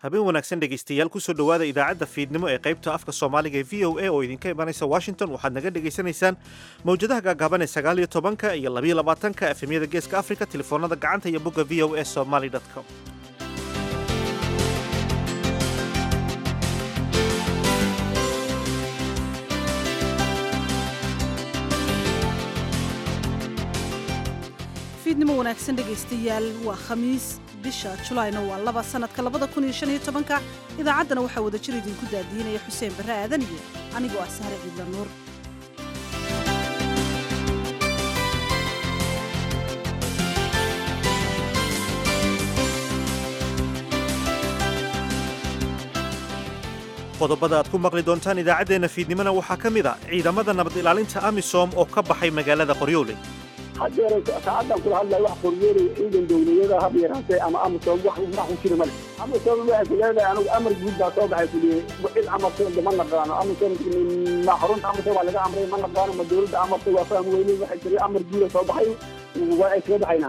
habeen wanaagsan dhegaystayaal kusoo dhowaada idaacadda fiidnimo ee qaybta afka soomaaliga ee v o a oo idinka imanaysa washington waxaad naga dhegaysanaysaan mawjadaha gaagaaban ee sagaal iyo tobanka iyo labayo labaatanka efemyada geeska afrika telefoonada gacanta iyo bogga v o a somaly com fiidnimo wanaagsan dhegaystayaal waa khamiis bisha julaayna waa laba sanadka labada kun iyo shan iyo tobanka idaacaddana waxaa wada jir idinku daadiinaya xuseen barre aadan iyo anigoo ah sahre ciidla nuur qodobada aad ku maqli doontaan idaacaddeenna fiidnimona waxaa ka mid a ciidamada nabad ilaalinta amisom oo ka baxay magaalada qoryooley haddeer saacaddan kula hadlaya wax qoryoolay ciidan dowladyada hab yaraatee ama amasom wax wax ku jira male amasom waxay ku leedahay anigu amar guud baa soo baxay kuliyey cid amartay ma naqaano amasom ma xarunta amartay waa laga amray ma naqaano ma dowladda amartay waa faham weyne waxay jiray amar guuda soo baxay waa ay kaga baxaynaa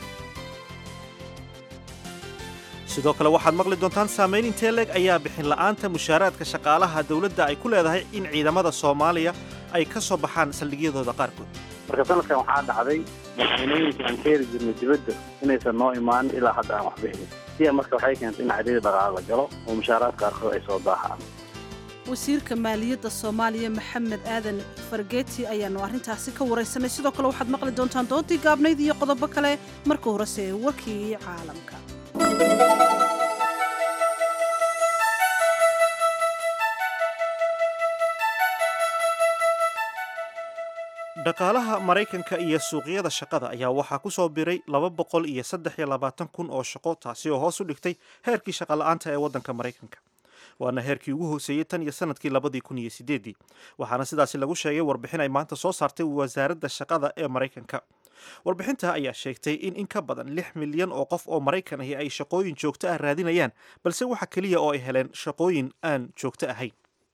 sidoo kale waxaad maqli doontaan saamayn intee leeg ayaa bixin la'aanta mushaaraadka shaqaalaha dowladda ay ku leedahay in ciidamada soomaaliya ay ka soo baxaan saldhigyadooda qaarkood marka sanadkan waxaa dhacday madaxweynooyinka aan ka heli jirnay dibadda inaysan noo imaanin ilaa hadda aan wax bixinin siya marka waxay keentay in cadiyada dhaqaale la galo oo mushaaraadka qaarkood ay soo daahaan wasiirka maaliyadda soomaaliya maxamed aadan fargeeti ayaannu arrintaasi ka waraysanay sidoo kale waxaad maqli doontaan doontii gaabnayd iyo qodobo kale marka horese warkii caalamka dhaqaalaha maraykanka iyo suuqyada shaqada ayaa waxaa ku soo biray laba boqol iyo saddex iyo labaatan kun oo shaqo taasi oo hoos u dhigtay heerkii shaqola'aanta ee waddanka maraykanka waana heerkii ugu hooseeyey tan iyo sanadkii labadii kun iyo sideeddii waxaana sidaasi lagu sheegay warbixin ay maanta soo saartay wasaaradda shaqada ee maraykanka warbixinta ayaa sheegtay in in ka badan lix milyan oo qof oo maraykan ahi ay shaqooyin joogto ah raadinayaan balse waxa keliya oo ay heleen shaqooyin aan joogto ahayn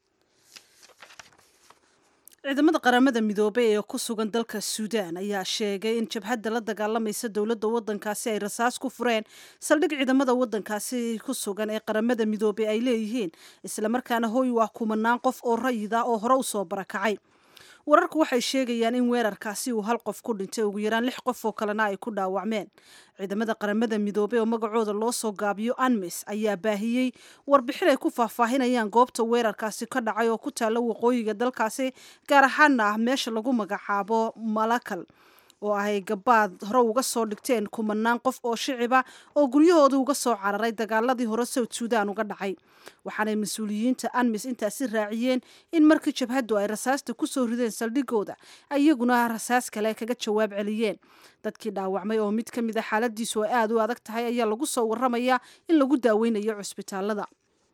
ciidamada qaramada midoobey ee ku sugan dalka suudaan ayaa sheegay in jabhadda la dagaalamaysa dowladda waddankaasi ay rasaas ku fureen saldhig ciidamada waddankaasi ku sugan ee qaramada midoobey ay leeyihiin islamarkaana hooy waa kumanaan qof oo rayida oo hore u soo barakacay wararku waxay sheegayaan in weerarkaasi uu hal qof ku dhintay ugu yaraan lix qof oo kalena ay ku dhaawacmeen ciidamada qaramada midoobey oo magacooda loo soo gaabiyo anmis ayaa baahiyey warbixin ay ku faahfaahinayaan goobta weerarkaasi ka dhacay oo ku taalla waqooyiga dalkaasi gaar ahaana ah meesha lagu magacaabo malakal oo ay gabaad hore uga soo dhigteen kumanaan qof oo shiciba oo guryahooda uga soo cararay dagaaladii hore south suudan uga dhacay waxaanay mas-uuliyiinta anmis intaasi raaciyeen in markii jabhaddu ay rasaasta ku soo rideen saldhigooda iyaguna rasaas kale kaga jawaab celiyeen dadkii dhaawacmay oo mid ka mid a xaaladiisu ay aada u adag tahay ayaa lagu soo warramayaa in lagu daaweynayo cusbitaalada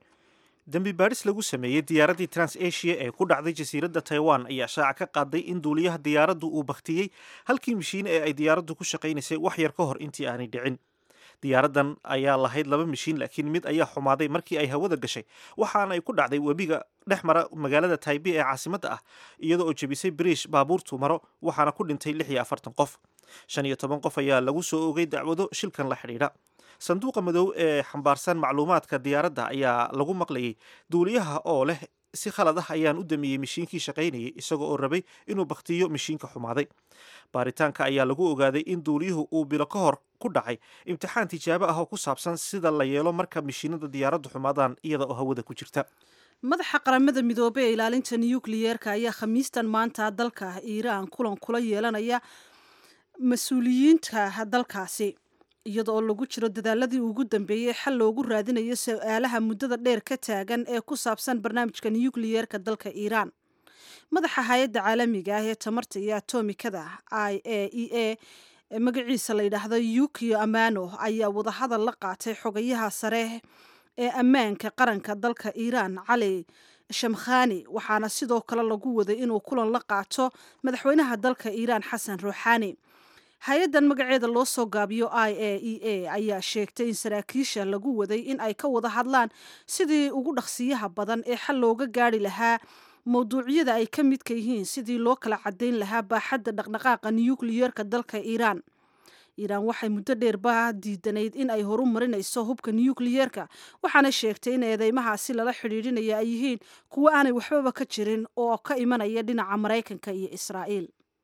dembi baadhis lagu sameeyey diyaaraddii trans asia ee ku dhacday jasiiradda taiwan ayaa shaaca ka qaaday in duuliyaha diyaaraddu uu bakhtiyey halkii mishiin ee ay diyaaraddu ku shaqaynaysay wax yar ka hor intii aanay dhicin diyaaraddan ayaa lahayd laba mishiin laakiin mid ayaa xumaaday markii ay hawada gashay waxaana ay ku dhacday webiga dhex mara magaalada taibe ee caasimadda ah iyadoo oo jebisay bariish baabuurtu maro waxaana ku dhintay lix iyo afartan qof shan iyo toban qof ayaa lagu soo ogay dacwado shilkan la xidhiidha sanduuqa madow ee xambaarsan macluumaadka diyaaradda ayaa lagu maqlayay duuliyaha oo leh si khalad ah ayaan u damiyey mishiinkii shaqaynayay isaga oo rabay inuu bakhtiyo mishiinka xumaaday baaritaanka ayaa lagu ogaaday in duuliyuhu uu bilo ka hor ku dhacay imtixaan tijaabo ah oo ku saabsan sida la yeelo marka mishiinada diyaaraddu xumaadaan iyada oo hawada ku jirta madaxa qaramada midoobey ee ilaalinta nukliyeerka ayaa khamiistan maanta dalka iiraan kulan kula yeelanaya mas-uuliyiinta dalkaasi iyada oo lagu jiro dadaaladii ugu dambeeyey xal loogu raadinayo su-aalaha muddada dheer ka taagan ee ku saabsan barnaamijka nukliyeerka dalka iiraan madaxa hay-adda caalamiga ah ee tamarta iyo atomikada i a e a magaciisa la yidhaahdo yukio amano ayaa wadahadal la qaatay xogayaha sare ee ammaanka qaranka dalka iiraan cali shamkhani waxaana sidoo kale lagu waday inuu kulan la qaato madaxweynaha dalka iiraan xasan ruuxaani hay-addan magaceeda loo soo gaabiyo i a e a ayaa sheegtay in saraakiisha lagu waday in ay ka wada hadlaan sidii ugu dhaqsiyaha badan ee xal looga gaari lahaa mawduucyada ay ka midka yihiin sidii loo kala cadayn lahaa baaxadda dhaqdhaqaaqa nukliyeerka dalka iiraan iiraan waxay muddo dheerba diidanayd in ay horu marinayso hubka nukliyeerka waxaana sheegtay in eedeymahaasi lala xidhiidhinaya ay yihiin kuwo aanay waxbaba ka jirin oo ka imanaya dhinaca maraykanka iyo israa'iil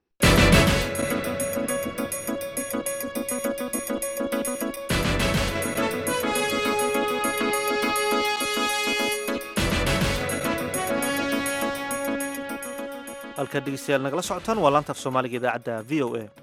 halkaad dhegeystayaal nagala socotaan waa laanta af soomaaliga idaacadda v o a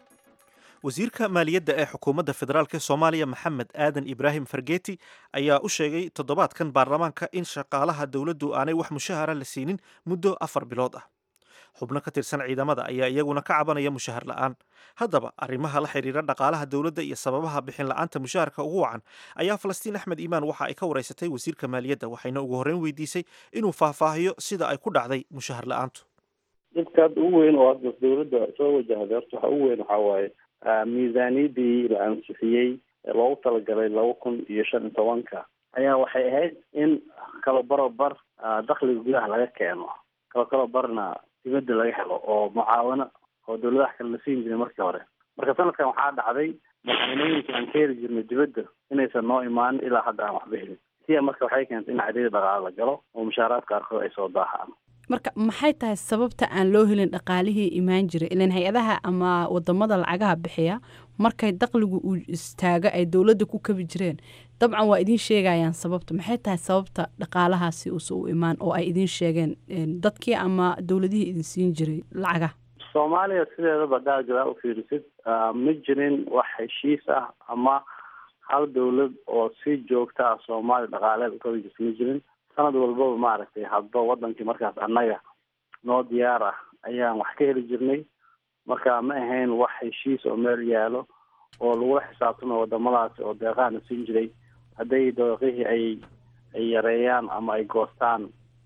wasiirka maaliyadda ee xukuumadda federaalk ee soomaaliya maxamed aadan ibraahim fargeeti ayaa u sheegay toddobaadkan baarlamaanka in shaqaalaha dowladdu aanay wax mushahara la siinin muddo afar bilood ah xubno ka tirsan ciidamada ayaa iyaguna ka cabanaya mushahar la'aan haddaba arrimaha la xidhiira dhaqaalaha dowladda iyo sababaha bixin la'aanta mushaharka ugu wacan ayaa falastiin axmed iimaan waxa ay ka waraysatay wasiirka maaliyadda waxayna ugu horreyn weydiisay inuu faahfaahiyo sida ay ku dhacday mushahar la'aantu dhibka hadda ugu weyn oo hadda dawladda soo wajahday horta waxa ugu weyn waxaa waaye miisaaniyadii la ansixiyey ee loogu talagalay laba kun iyo shan iyo tobanka ayaa waxay ahayd in kala barobar dakhliga gudaha laga keeno kala kala barna dibadda laga helo oo mucaawano oo dawladaha kale la siin jiray markii hore marka sanadkan waxaa dhacday madaxweynooyinka aan ka heli jirnay dibadda inaysan noo imaanin ilaa hadda aan waxba helin siya marka waxay keentay in cadiyada dhaqaale la galo oo mushaaraadka qaarkood ay soo daahaan marka maxay tahay sababta aan loo helin dhaqaalihii imaan jiray ilan hay-adaha ama wadamada lacagaha bixiya markay daqligu uu istaago ay dowladda ku kabi jireen dabcan waa idiin sheegayaan sababta maxay tahay sababta dhaqaalahaasi uuse u imaan oo ay idiin sheegeen dadkii ama dowladihii idin siin jiray lacagaha soomaaliya sideedaba haddaad gadaal u fiirisid ma jirin wax heshiis ah ama hal dowlad oo si joogta ah soomaaliya dhaqaaleed ukabi jirta ma jirin sanad walbaba maaragtay hadba wadankii markaas annaga noo diyaar ah ayaan wax ka heli jirnay marka ma ahayn wax heshiis oo meel yaalo oo lagula xisaabtamayo wadamadaasi oo deeqahana siin jiray hadday dooqihii ay ay yareeyaan ama ay goostaan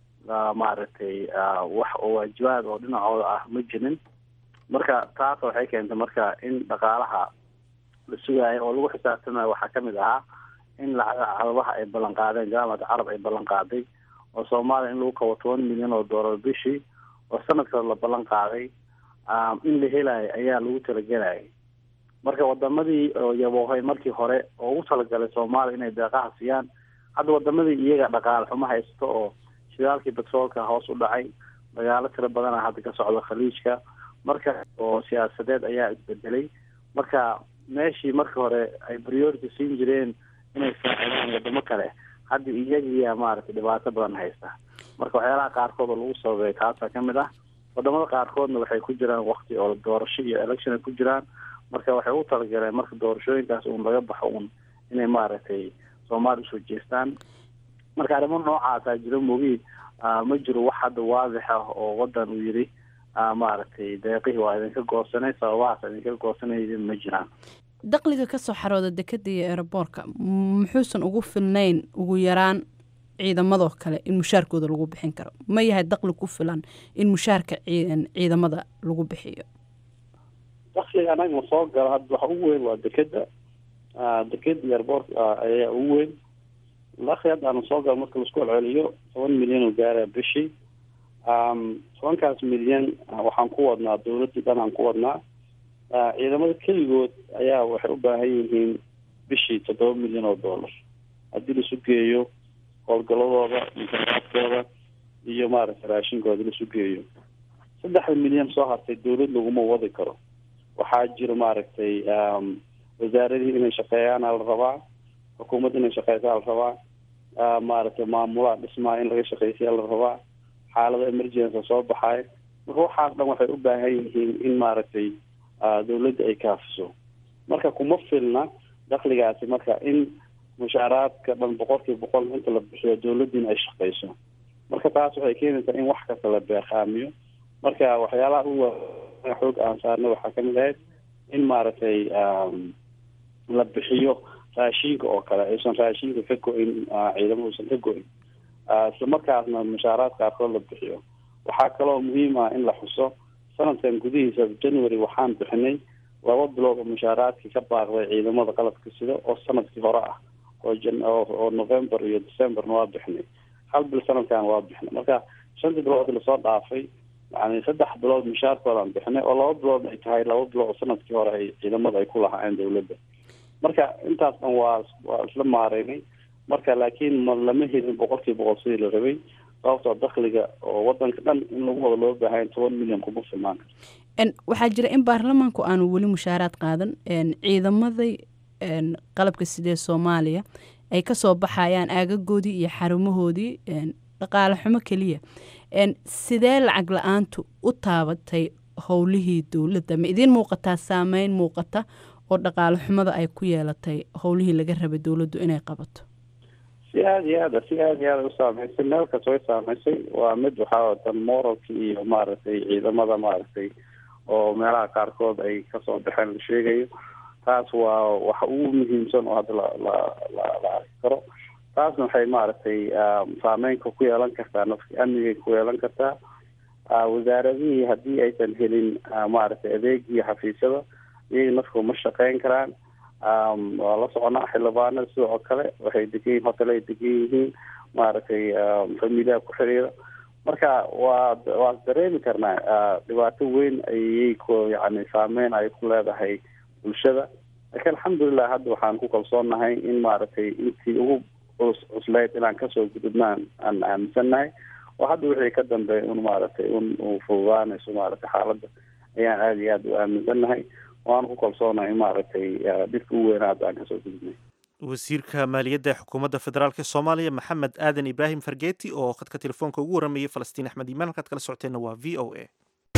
maaragtay wax oo waajibaad oo dhinacooda ah ma jirin marka taas waxay keentay marka in dhaqaalaha la sugaayo oo lagu xisaabtamayo waxaa kamid ahaa in lacagaha carabaha ay ballan qaadeen jaamacada carab ay ballan qaaday oo soomaaliya in lagu kabo toban milyan oo doolar bishii oo sanadkaas la ballan qaaday in la helayo ayaa lagu talagelayay marka wadamadii oo yaboohay markii hore oo ugu talagalay soomaaliya inay deeqaha siiyaan hadda wadamadii iyaga dhaqaale xumo haysto oo shidaalkii betroolka hoos u dhacay dagaalo tiro badana hadda ka socda khaliijka marka oo siyaasadeed ayaa isbedelay marka meeshii markii hore ay priority siin jireen inay saacidaan wadamo kale hadda iyagiyaa maaragtay dhibaato badan haysta marka waxyaalaha qaarkood oo lagu sababay taasaa kamid ah wadamada qaarkoodna waxay ku jiraan wakti oo doorasho iyo election ay ku jiraan marka waxay u talagaleen marka doorashooyinkaas uun laga baxo uun inay maaragtay soomaaliya usoo jeestaan marka arrimo noocaasaa jiro mogi ma jiro wax hadda waadix ah oo wadan uu yidhi maaragtay deeqihii waa idinka goosanay sababahaas idinka goosanay ma jiraan daqliga kasoo xarooda dekada iyo eeraboorka muxuusan ugu filnayn ugu yaraan ciidamadoo kale in mushaarkooda lagu bixin karo ma yahay daqli ku filan in mushaarka ciidamada lagu bixiyo dakliga anaga soo galo hadda waxa ugu weyn waa dekeda dekeda iyo eeraboorka ayaa ugu weyn dakli hadda aanu soo galo marka laisku celceliyo toban milyan oo gaara bishii tobankaas milyan waxaan ku wadnaa dawladdii dhan aan ku wadnaa ciidamada keligood ayaa waxay u baahan yihiin bishii toddoba milyan oo dollar haddii laisu geeyo howlgaladooda munkaraadkooda iyo maaragtay raashinkooda laisu geeyo saddexda milyan soo hartay dawlad laguma wadi karo waxaa jira maaragtay wasaaradihii inay shaqeeyaana la rabaa xukuumad inay shaqeysaa la rabaa maaragtay maamulaha dhismaha in laga shaqeysiya la rabaa xaalada emergency soo baxaay marka waxaas dhan waxay u baahan yihiin in maaragtay dawladda ay kaafiso marka kuma filna dakligaasi marka in mushaaraadka dhan boqolkiiba boqol inta la bixiyo dawladdiina ay shaqeyso marka taas waxay keenaysaa in wax kasta la beeqaamiyo marka waxyaalaha u xoog aan saarnay waxaa kamid ahayd in maaragtay la bixiyo raashinka oo kale aysan raashinka ka go-in ciidamo uusan ka go-in isla markaasna mushaaraad qaarkood la bixiyo waxaa kaloo muhiim ah in la xuso sanadkan gudihiisa january waxaan bixinay laba bilood oo mushaaraadkii ka baaqday ciidamada qalabka sida oo sanadkii hore ah oo oo november iyo decemberna waa bixinay hal bil sanadkan waa bixinay marka shantii bilood lasoo dhaafay yani saddex bilood mushaarkoodaan bixinay oo laba bilood ay tahay laba bilood oo sanadkii hore ay ciidamada ay ku lahaayeen dawladda marka intaas dhan waa waa isla maareynay marka laakiin ma lama helin boqolkiiba boqol sidii la rabay sababtoo dakliga oo wadanka dhan in lagu wada loo baahan toban milyan kuma filnaan karto waxaa jira in baarlamaanku aanu weli mushaaraad qaadan ciidamaday qalabka sidee soomaaliya ay kasoo baxayaan aagagoodii iyo xarumahoodii dhaqaale xumo keliya sidee lacag la-aantu u taabatay howlihii dowladda ma idiin muuqataa saameyn muuqata oo dhaqaale xumada ay ku yeelatay howlihii laga rabay dowladdu inay qabato si aada iyo aada si aada iyo aada u saameysay meel kasta way saameysay waa mid waxaa watan moralki iyo maaragtay ciidamada maaragtay oo meelaha qaarkood ay kasoo baxeen la sheegayo taas waa waxa ugu muhiimsan oo hadda la la la la arki karo taasna waxay maaragtay saameynka ku yeelan kartaa nafki amnigay ku yeelan kartaa wasaaradihii haddii aysan helin maaragtay adeegii xafiisyada iyaga nafku ma shaqeyn karaan waa la soconaa xildhibaanada sidoo kale waxay degan yihin hotel ay degan yihiin maaragtay familiyaha ku xiriira marka waa waa dareemi karnaa dhibaato weyn ayay ku yani saameyn ay ku leedahay bulshada laakiin alxamdulilah hadda waxaan ku kalsoonahay in maaragtay intii ugu cus cuslayd inaan kasoo gudubnaan aan aaminsannahay oo hadda wixii ka dambeeya un maaragtay un uu fududaanayso maaragtay xaaladda ayaan aada iyo aada u aaminsannahay waan ku kalsoonahay in maaragtay dhibka u weynaa hadda aan kasoo gudubnay wasiirka maaliyadda ee xukuumadda federaalk soomaaliya maxamed aadan ibraahim fargeeti oo khadka telefoonka ugu waramayay falastiin axmed iimaan halkaad kala socoteenna waa v o a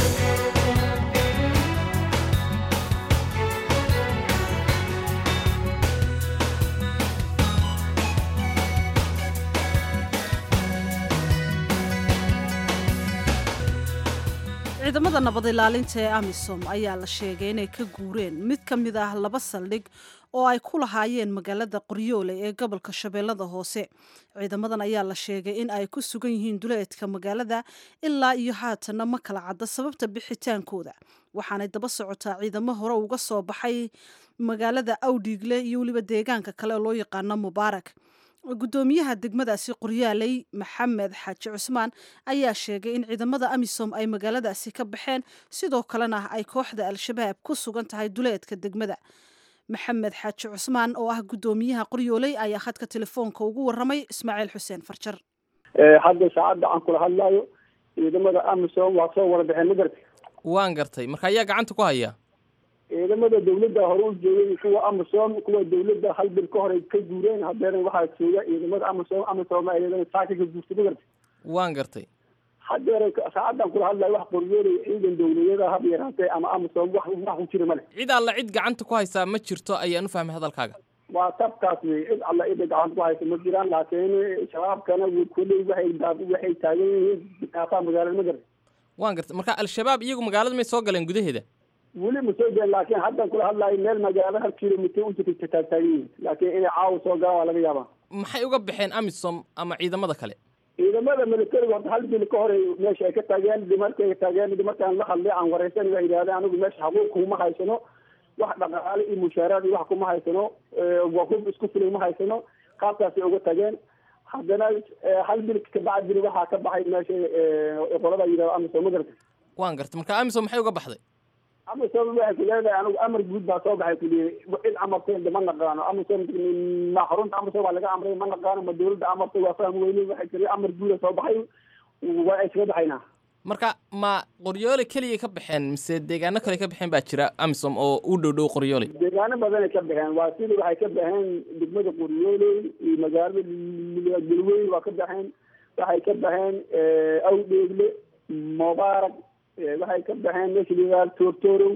ciidamada nabad ilaalinta ee amisom ayaa la sheegay inay ka guureen mid ka mid ah laba saldhig oo ay ku lahaayeen magaalada qoryoole ee gobolka shabeellada hoose ciidamadan ayaa la sheegay in ay ku sugan yihiin duleedka magaalada ilaa iyo haatanna ma kala cadda sababta bixitaankooda waxaanay daba socotaa ciidamo hore uga soo baxay magaalada awdhiigle iyo weliba deegaanka kale oo loo yaqaano mubaarak gudoomiyaha degmadaasi qoryaaley maxamed xaaji cusmaan ayaa sheegay in ciidamada amisom ay magaaladaasi ka baxeen sidoo kalena ay kooxda al-shabaab ku sugan tahay duleedka degmada maxamed xaaji cusmaan oo ah gudoomiyaha qoryooley ayaa khadka telefoonka ugu waramay ismaaciil xuseen farjar hadda saacadda aan kula hadlayo ciidamada amisom waa soo wada baxeen magarta waan gartay marka ayaa gacanta ku haya ciidamada dawladda hore u joogay kuwa amisom kuwa dawladda hal bil ka hore ka guureen hadeena waxaa jooga ciidamada amisom amisom iyadana saaka ka guurtay magarta waan gartay hadeer saacaddan kula hadlayo wax qoryoolay ciidan dawladyada hab yaraatee ama amisom wax wax ku jira male cid alla cid gacanta ku haysaa ma jirto ayaan u fahmay hadalkaaga waa tabkaas wey cid alla cida gacanta ku haysa ma jiraan laakiin shabaabkana kuley waxay waxay taagan yihiin daafaha magaalada magarta waan gartay marka al-shabaab iyagu magaalada may soo galeen gudaheeda weli ma soo geen laakiin haddan kula hadlaayo meel magaalo hal kilomitr u jirta taagtaagan yihiin laakiin inay caawa soo galaan waa laga yaabaa maxay uga baxeen amisom ama ciidamada kale ciidamada militariga horta hal bil ka hore meesha ay ka taageen dhimarkay taageen dhimarkaan la hadlay aan wareysan waa yidhahdeen anigu meesha xaquuq kuma haysano wax dhaqaale iyo mushaaraad iyo wax kuma haysano waa hub isku filay ma haysano qaabkaasay uga tageen haddana hal bil kabacdina waxaa ka baxay meesha qolada yidhahdo amisom ma garta waan gartay marka amisom maxay uga baxday amisom waxay ku leedahay anigu amar guud baa soo baxay kuliyay cid amartay ma naqaano amisom ma xarunta amisom waa laga amray ma naqaano ma dawladda amartay waa fahmi weyne waxay tiri amar guuda soo baxay waa iskaga baxaynaa marka ma qoryoole keliya ka baxeen mise deegaano kale ka baxeen baa jira amisom oo u dhow dhow qoryoole deegaano badanay ka baxeen waa sida waxay ka baxeen degmada qoryooley iyo magaalada galweyn waa ka baxeen waxay ka baxeen awdheegle mubaarak waxay ka baxeen meesha layihahdo toortoorow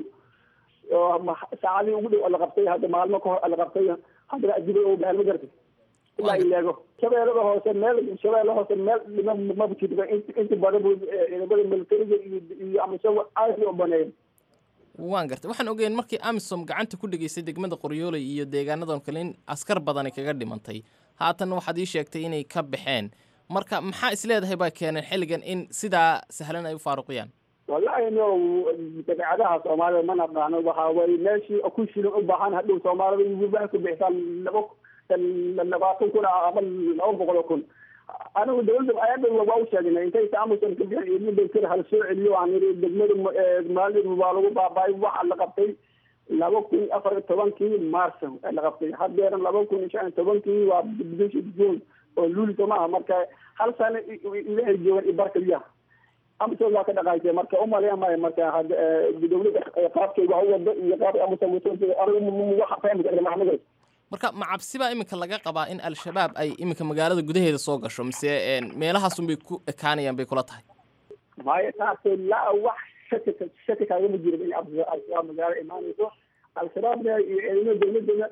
oo saacadii ugu dhow la qabtay hadda maalmo kahor la qabtay haddana adibay oo baxeen ma garatay ilaa ileego shabeellada hoose meel shabeella hoose meel dhima maba jirba inta badan bu ciidamada militariga iyo iyo amisom aad u baneeyen waan gartay waxaan ogeyn markii amisom gacanta ku dhegaysay degmada qoryooley iyo deegaanadan kale in askar badani kaga dhimantay haatan waxaad ii sheegtay inay ka baxeen marka maxaa isleedahay baa keeneen xilligan in sidaa sahlan ay u faaruqiyaan wallahi no dabeecadaha soomaalida ma naqaano waxa way meeshii ku shilin u baahan hadhow soomaalida waxay ku bixisaan laba labaatan kun ama laba boqol oo kun anigu dawladda ayada waa u sheegnay intaysa amusan ka bixin ciidamada kale hala soo celiyo aan iri degmada maalin waa lagu baaba'ay waxa la qabtay laba kun afar iyo tobankii marso la qabtay haddeeran laba kun iyo shan iyo tobankii waa bishii june oo luuli soo maaha marka hal sano ilahay joogan ibarkaliya amusan waa ka dhaqaysay marka umaleya maayo marka dawladda qaabkay wax u wado iyo qaab amusan waxa fahmi karta maxamud marka ma cabsi baa iminka laga qabaa in al-shabaab ay iminka magaalada gudaheeda soo gasho mise meelahaasun bay ku ekaanayaan bay kula tahay maya taase laa wax shaki shaki kaagama jiro in al-shabaab magaalo imaanayso al-shabaabna iyo ciidamada dawladana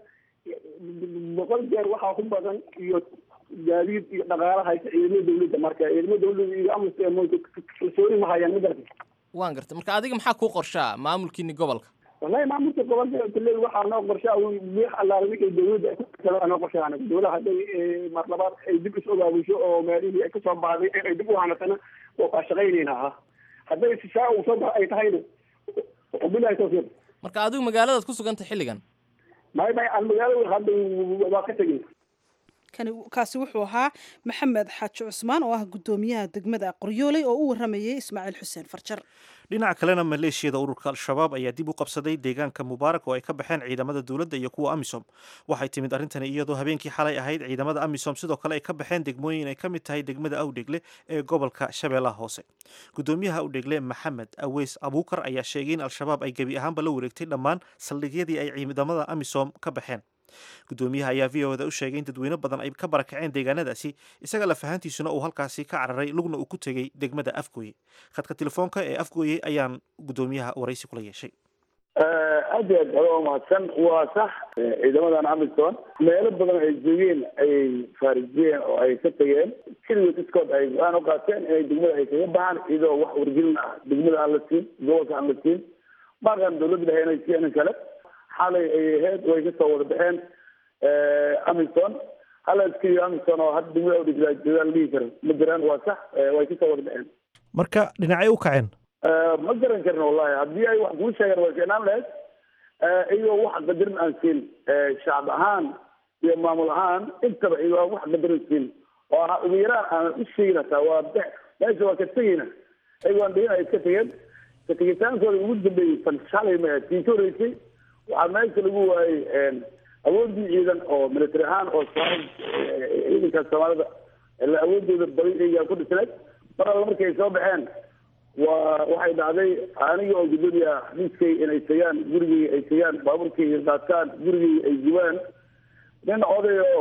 boqol jeer waxaa ku badan iyo gaadiid iyo dhaqaala haysa ciidamada dawladda marka ciidamada dawladda iyo amus kalsooni ma hayaan magarata waan gartay marka adiga maxaa kuu qorshaa maamulkiini gobolka wallahi maamulka gobolka kule waxaa noo qorshaa wix allaale wixii dawladda kale noo qorshaa anaga dawlaha hadday mar labaad ay dib is ogaabusho oo meelihii ay kasoo baxday ay dib u hanatana waa shaqaynayna ha hadday saa uu soo bax ay tahayna bilahi tawfiiq marka adigu magaaladaad ku sugantay xilligan may may aan magaalada hadda waa ka tegin kani kaasi wuxuu ahaa maxamed xaaji cusmaan oo ah guddoomiyaha degmada qoryooley oo u waramayay ismaaciil xuseen farjar dhinaca kalena maleeshiyada ururka al-shabaab ayaa dib u qabsaday deegaanka mubaarak oo ay ka baxeen ciidamada dowladda iyo kuwa amisom waxay timid arrintani iyadoo habeenkii xalay ahayd ciidamada amisom sidoo kale ay ka baxeen degmooyin ay ka mid tahay degmada awdhegle ee gobolka shabeellaha hoose guddoomiyaha awdhegle maxamed aweys abuukar ayaa sheegay in al-shabaab ay gebi ahaanba la wareegtay dhammaan saldhigyadii ay ciidamada amisom ka baxeen guddoomiyaha ayaa v o da u sheegay in dadweyne badan ay ka barakaceen deegaanadaasi isaga lafahantiisuna uu halkaasi ka cararay lugna uu ku tegey degmada afgooye khadka telefoonka ee afgooye ayaan guddoomiyaha waraysi kula yeeshay aad iyo aad ado mahadsan waa sax ciidamadan amisom meelo badan ay joogeen ayay faarijiyeen oo ay ka tegeen keligood iskood ay go-aan u qaateen inay degmada ay kaga baxaan iyadoo wax wargelin ah degmada aan la siin gobolka aan la siin markaan dawladda dhexe inay siiyeen kale xalay ay ahayd way kasoo wada baxeen amison hala iskaiyo amison oo hadda degmada awdhigla joogaan dhihi karo ma jiraan waa sax way kasoo wada baxeen marka dhinacay u kaceen ma garan karin wallahi haddii ay wax kuu sheegaan way keenaan lahayd iyagoo wax qadarin aan siin shacab ahaan iyo maamul ahaan intaba iyagoo aan wax qadarin siin oo ah ugu yaraan aan u sheegin hataa waa meesha waa ka tegeyna iyagoo aan dhigin ay iska tegeen ka tegitaankooda ugu dambeeyey fan shalay ma tii ka horeysay waxaa meesha lagu waayey awoodii ciidan oo military ahaan oo ciidanka soomaalida awoodooda badi iyagaa ku dhisneed mar alla markay soo baxeen waa waxay dhacday aniga oo gudoomiya xafiiskay inay tagaan gurigii ay tagaan baaburkii qaataan gurigii ay gubaan nin oday oo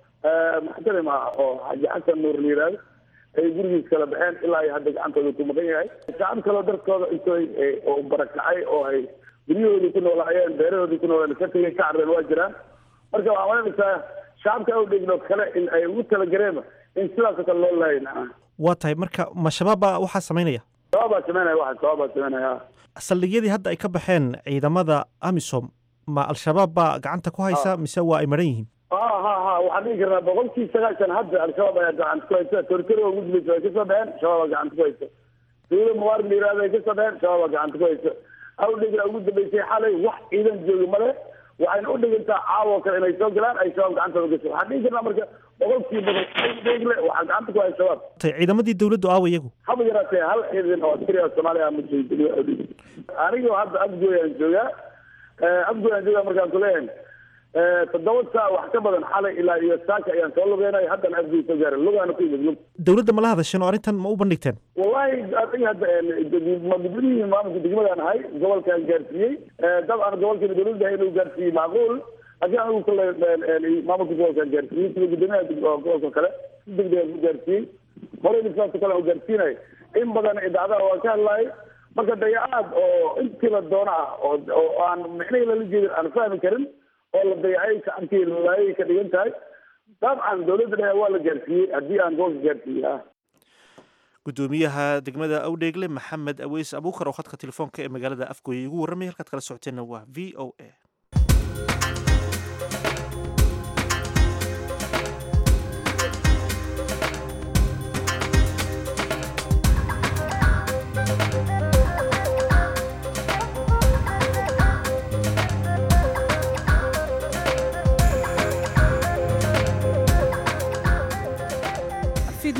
muxtarim ah oo xaji xasan nuur la yihahdo ay gurigiis kala baxeen ilaa ay hadda gacantooda ku maqan yahay shacab kaloo dartooda intooy oo barakacay oo ay guryahoodii ku noolaayeen beerahoodii ku noolaan ka tegay ka carreen waa jiraan marka waxaa malanaysaa shacabka u dhigno kale in ay ugu talagareema in sidaasoo kale loo laayin waa tahay marka ma shabaab baa waxaa samaynaya shabaab baa sameynaya waxa shabaab baa sameynaya saldhigyadii hadda ay ka baxeen ciidamada amisom ma al-shabaab baa gacanta ku haysa mise waa ay maran yihiin ha ha ha waxaan dhigi karnaa boqolkii sagaashan hadda al-shabaab ayaa gacanta ku haysa tortero ugu dambaysa way kasoo baxeen shabaab baa gacanta ku haysa dawla mubaarak la yirahdo ay kasoo baxeen shabaab baa gacanta ku haysa awdhigla ugu dambeysay xalay wax ciidan joogi male waxayna u dhigantaa caawo kale inay soo galaan ay shabaab gacantooda gasho waxaan dhigi karnaa marka boqolkii badan awdhigle waxaa gacanta ku haya shabaab ciidamadii dawladdu aawa iyagu haba yaraatee hal ciidan oo askari oo soomaaliya ma joogo awdhigle anigoo hadda afgooyaan joogaa afgooyaan joogaa markaan kuleeyahay toddoba saa wax ka badan xalay ilaa iyo saaka ayaan soo lugeynay haddana afgooy soo gaaray lugaana ku yimid lug dawladda mala hadasheen oo arrintan ma u bandhigteen wallahi adiga hadda gudbadihii maamulka degmadaan ahay gobolkaan gaarsiiyey dabcan gobolkeena dawladda inuu gaarsiiyey macquul laakiin anigu kale maamulka gobolkaan gaarsiiyey sida guddoomiyaha gobolka kale si degdegaan ku gaarsiiyey horeyna sidaasoo kale aan gaarsiinay in badan idaacadaha waan ka hadlaayay marka dayacaad oo intii la doono ah oo oo aan micnihii lala jeedin aan fahmi karin oo la dayacay shacabkii lalaayay ka dhigan tahay dabcan dawladda dhexe waa la gaarsiiyey haddii aan gobolka gaarsiiyey ah guddoomiyaha degmada awdheegle maxamed aweys abuukar oo khadka telefoonka ee magaalada afgooye igu warramay halkaad kala socoteenna waa v o a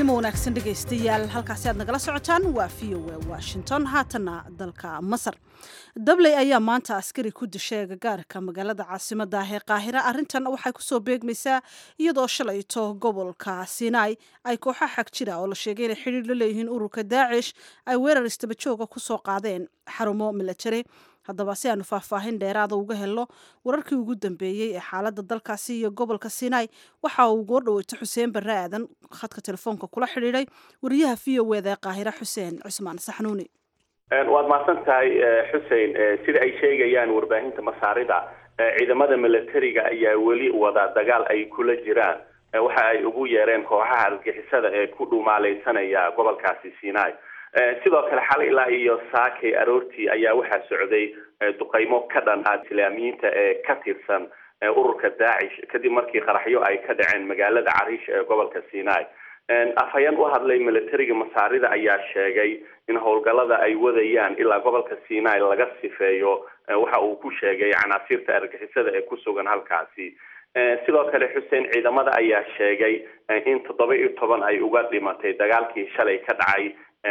fiidnimo wanaagsan dhegaystayaal halkaasi aad nagala socotaan waa v o a washington haatanna dalka masar dabley ayaa maanta askari ku dishay agagaarka magaalada caasimada ah ee qaahira arrintan waxay kusoo beegmaysaa iyadoo shalayto gobolka sinai ay kooxa xag jira oo la sheegay inay xidhiir la leeyihiin ururka daacish ay weerar istabajooga kusoo qaadeen xarumo milatari haddaba si aanu faahfaahin dheeraada uga helno wararkii ugu dambeeyey ee xaaladda dalkaasi iyo gobolka sinai waxa uu goo dhaweyto xuseen barre aadan khadka telefoonka kula xidhiidhay wariyaha v o eda ee qaahira xuseen cusmaan saxnuuni waad mahadsan tahay xusein sida ay sheegayaan warbaahinta masaarida ciidamada milatariga ayaa weli wada dagaal ay kula jiraan waxa ay ugu yeereen kooxaha argixisada ee ku dhumaalaysanaya gobolkaasi sinai sidoo kale xal ilaa iyo saakay aroortii ayaa waxaa socday duqeymo ka dhan ah islaamiyiinta ee ka tirsan ururka daacish kadib markii qaraxyo ay ka dhaceen magaalada cariish ee gobolka sinai afhayeen u hadlay milatariga masaarida ayaa sheegay in howlgallada ay wadayaan ilaa gobolka sinai laga sifeeyo waxa uu ku sheegay canaasiirta argixisada ee ku sugan halkaasi sidoo kale xuseen ciidamada ayaa sheegay in toddoba iyo toban ay uga dhimatay dagaalkii shalay ka dhacay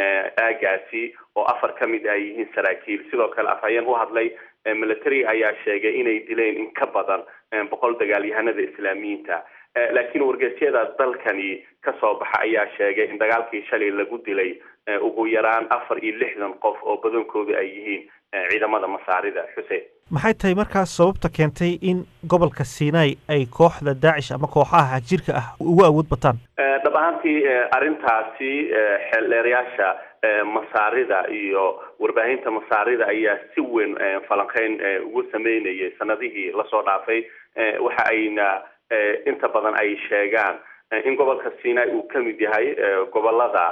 aagaasi oo afar ka mid ay yihiin saraakiil sidoo kale afhayeen u hadlay military ayaa sheegay inay dileen in ka badan boqol dagaalyahanada islaamiyiinta laakiin wargeysyada dalkani kasoo baxa ayaa sheegay in dagaalkii shalay lagu dilay ugu yaraan afar iyo lixdan qof oo badankoodu ay yihiin ciidamada masaarida xuseen maxay tahay markaas sababta keentay in gobolka sinai ay kooxda daacish ama kooxaha xagjirka ah ugu awood bataan dhab ahaantii arrintaasi xeeldheerayaasha masaarida iyo warbaahinta masaarida ayaa si weyn falanqeyn ugu sameynayay sanadihii lasoo dhaafay waxa ayna inta badan ay sheegaan in gobolka sinai uu ka mid yahay gobolada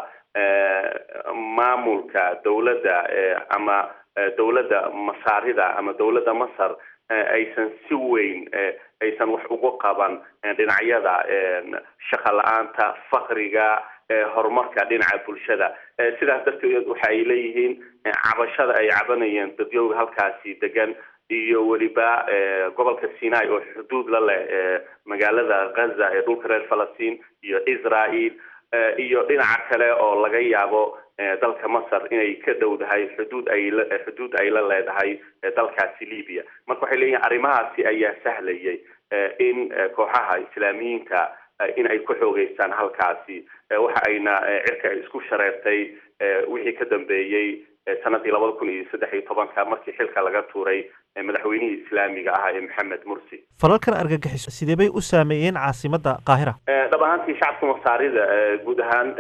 maamulka dowladda ama dowladda masaarida ama dowladda masar aysan si weyn aysan wax uga qaban dhinacyada shaqa la-aanta fakriga horumarka dhinaca bulshada sidaas darteed waxa ay leeyihiin cabashada ay cabanayeen dadyowga halkaasi degan iyo weliba gobolka sinai oo xuduud la leh magaalada gaza ee dhulka reer falastiin iyo israel iyo dhinaca kale oo laga yaabo dalka masar inay ka dhowdahay xuduud ay xuduud ay la leedahay dalkaasi libya marka waxay leeyihin arrimahaasi ayaa sahlayay in kooxaha islaamiyiinta in ay ku xoogeystaan halkaasi waxa ayna cirka isku shareertay wixii ka dambeeyey sanadii labada kun iyo saddex iyo tobanka markii xilka laga tuuray madaxweynihii islaamiga ahaa ee maxamed mursi falalkan argagixiso sidee bay u saameeyeen caasimadda qaahira dhab ahaantii shacabka masaarida guud ahaan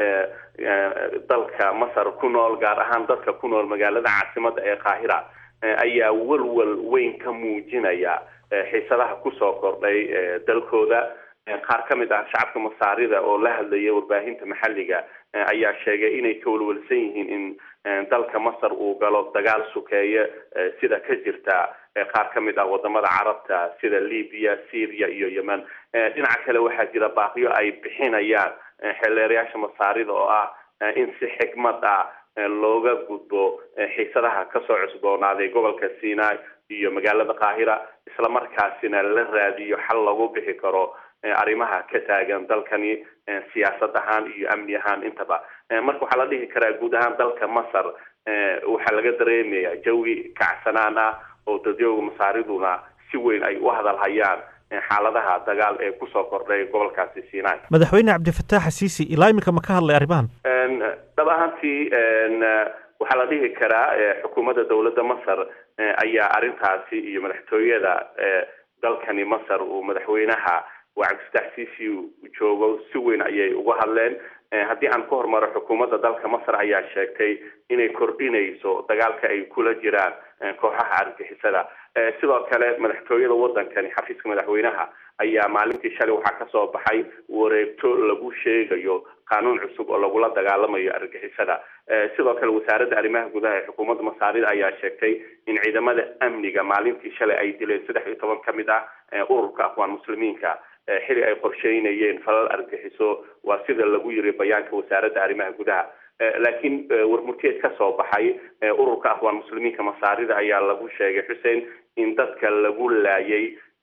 dalka masar ku nool gaar ahaan dadka ku nool magaalada caasimadda ee qaahira ayaa walwal weyn ka muujinaya xiisadaha kusoo kordhay dalkooda qaar ka mid ah shacabka masaarida oo la hadlaya warbaahinta maxalliga ayaa sheegay inay ka walwalsan yihiin in dalka masar uu galo dagaal sukeeye sida ka jirta qaar ka mid ah wadamada carabta sida libya syria iyo yemen dhinaca kale waxaa jira baaqiyo ay bixinayaan xeeldeerayaasha masaarida oo ah in si xikmad ah looga gudbo xiisadaha kasoo cusboonaaday gobolka sinai iyo magaalada qaahira islamarkaasina la raadiyo xal lagu bixi karo arrimaha ka taagan dalkani siyaasad ahaan iyo amni ahaan intaba marka waxaa la dhihi karaa guud ahaan dalka masar waxaa laga dareemaya jawi kacsanaan ah oo dadyooga masaariduna si weyn ay u hadalhayaan xaaladaha dagaal ee kusoo kordhay gobolkaasi sinai madaxweyne cabdifataax xasiisi ilaa iminka ma ka hadlay arrimahan dhab ahaantii waxaa la dhihi karaa xukuumadda dowladda masar ayaa arrintaasi iyo madaxtooyada dalkani masar uu madaxweynaha waa cabdifataax siisi joogo si weyn ayay uga hadleen haddii aan ka hormaro xukuumadda dalka masar ayaa sheegtay inay kordhinayso dagaalka ay kula jiraan kooxaha argixisada sidoo kale madaxtooyada wadankani xafiiska madaxweynaha ayaa maalintii shalay waxaa kasoo baxay wareegto lagu sheegayo qaanuun cusub oo lagula dagaalamayo argixisada sidoo kale wasaaradda arrimaha gudaha ee xukuumadda masaarida ayaa sheegtay in ciidamada amniga maalintii shalay ay dileen saddex iyo toban ka mid ah ururka aqwaan muslimiinka xili ay qorsheynayeen falal argixiso waa sida lagu yiri bayaanka wasaaradda arrimaha gudaha laakiin warmurteed ka soo baxay ururka aqwaan muslimiinka masaarida ayaa lagu sheegay xuseen in dadka lagu laayay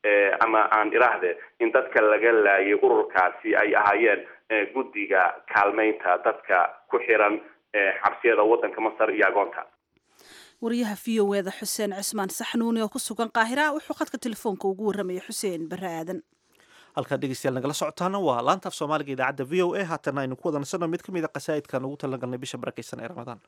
ama aan iraahde in dadka laga laayay ururkaasi ay ahaayeen guddiga kaalmeynta dadka ku xiran xabsiyada waddanka masar iyo agoonta wariyaha v o eda xuseen cismaan saxnuuni oo ku sugan qaahira wuxuu khadka telefoonka ugu warramaya xuseen barre aadan halkaa dhegeystayaal nagala socotaana waa laanta af soomaaliga idaacadda v o a haatana aynu ku wadansano mid ka mid a qasaa'idkan ugu talagalnay bisha barakaysan ee ramadaan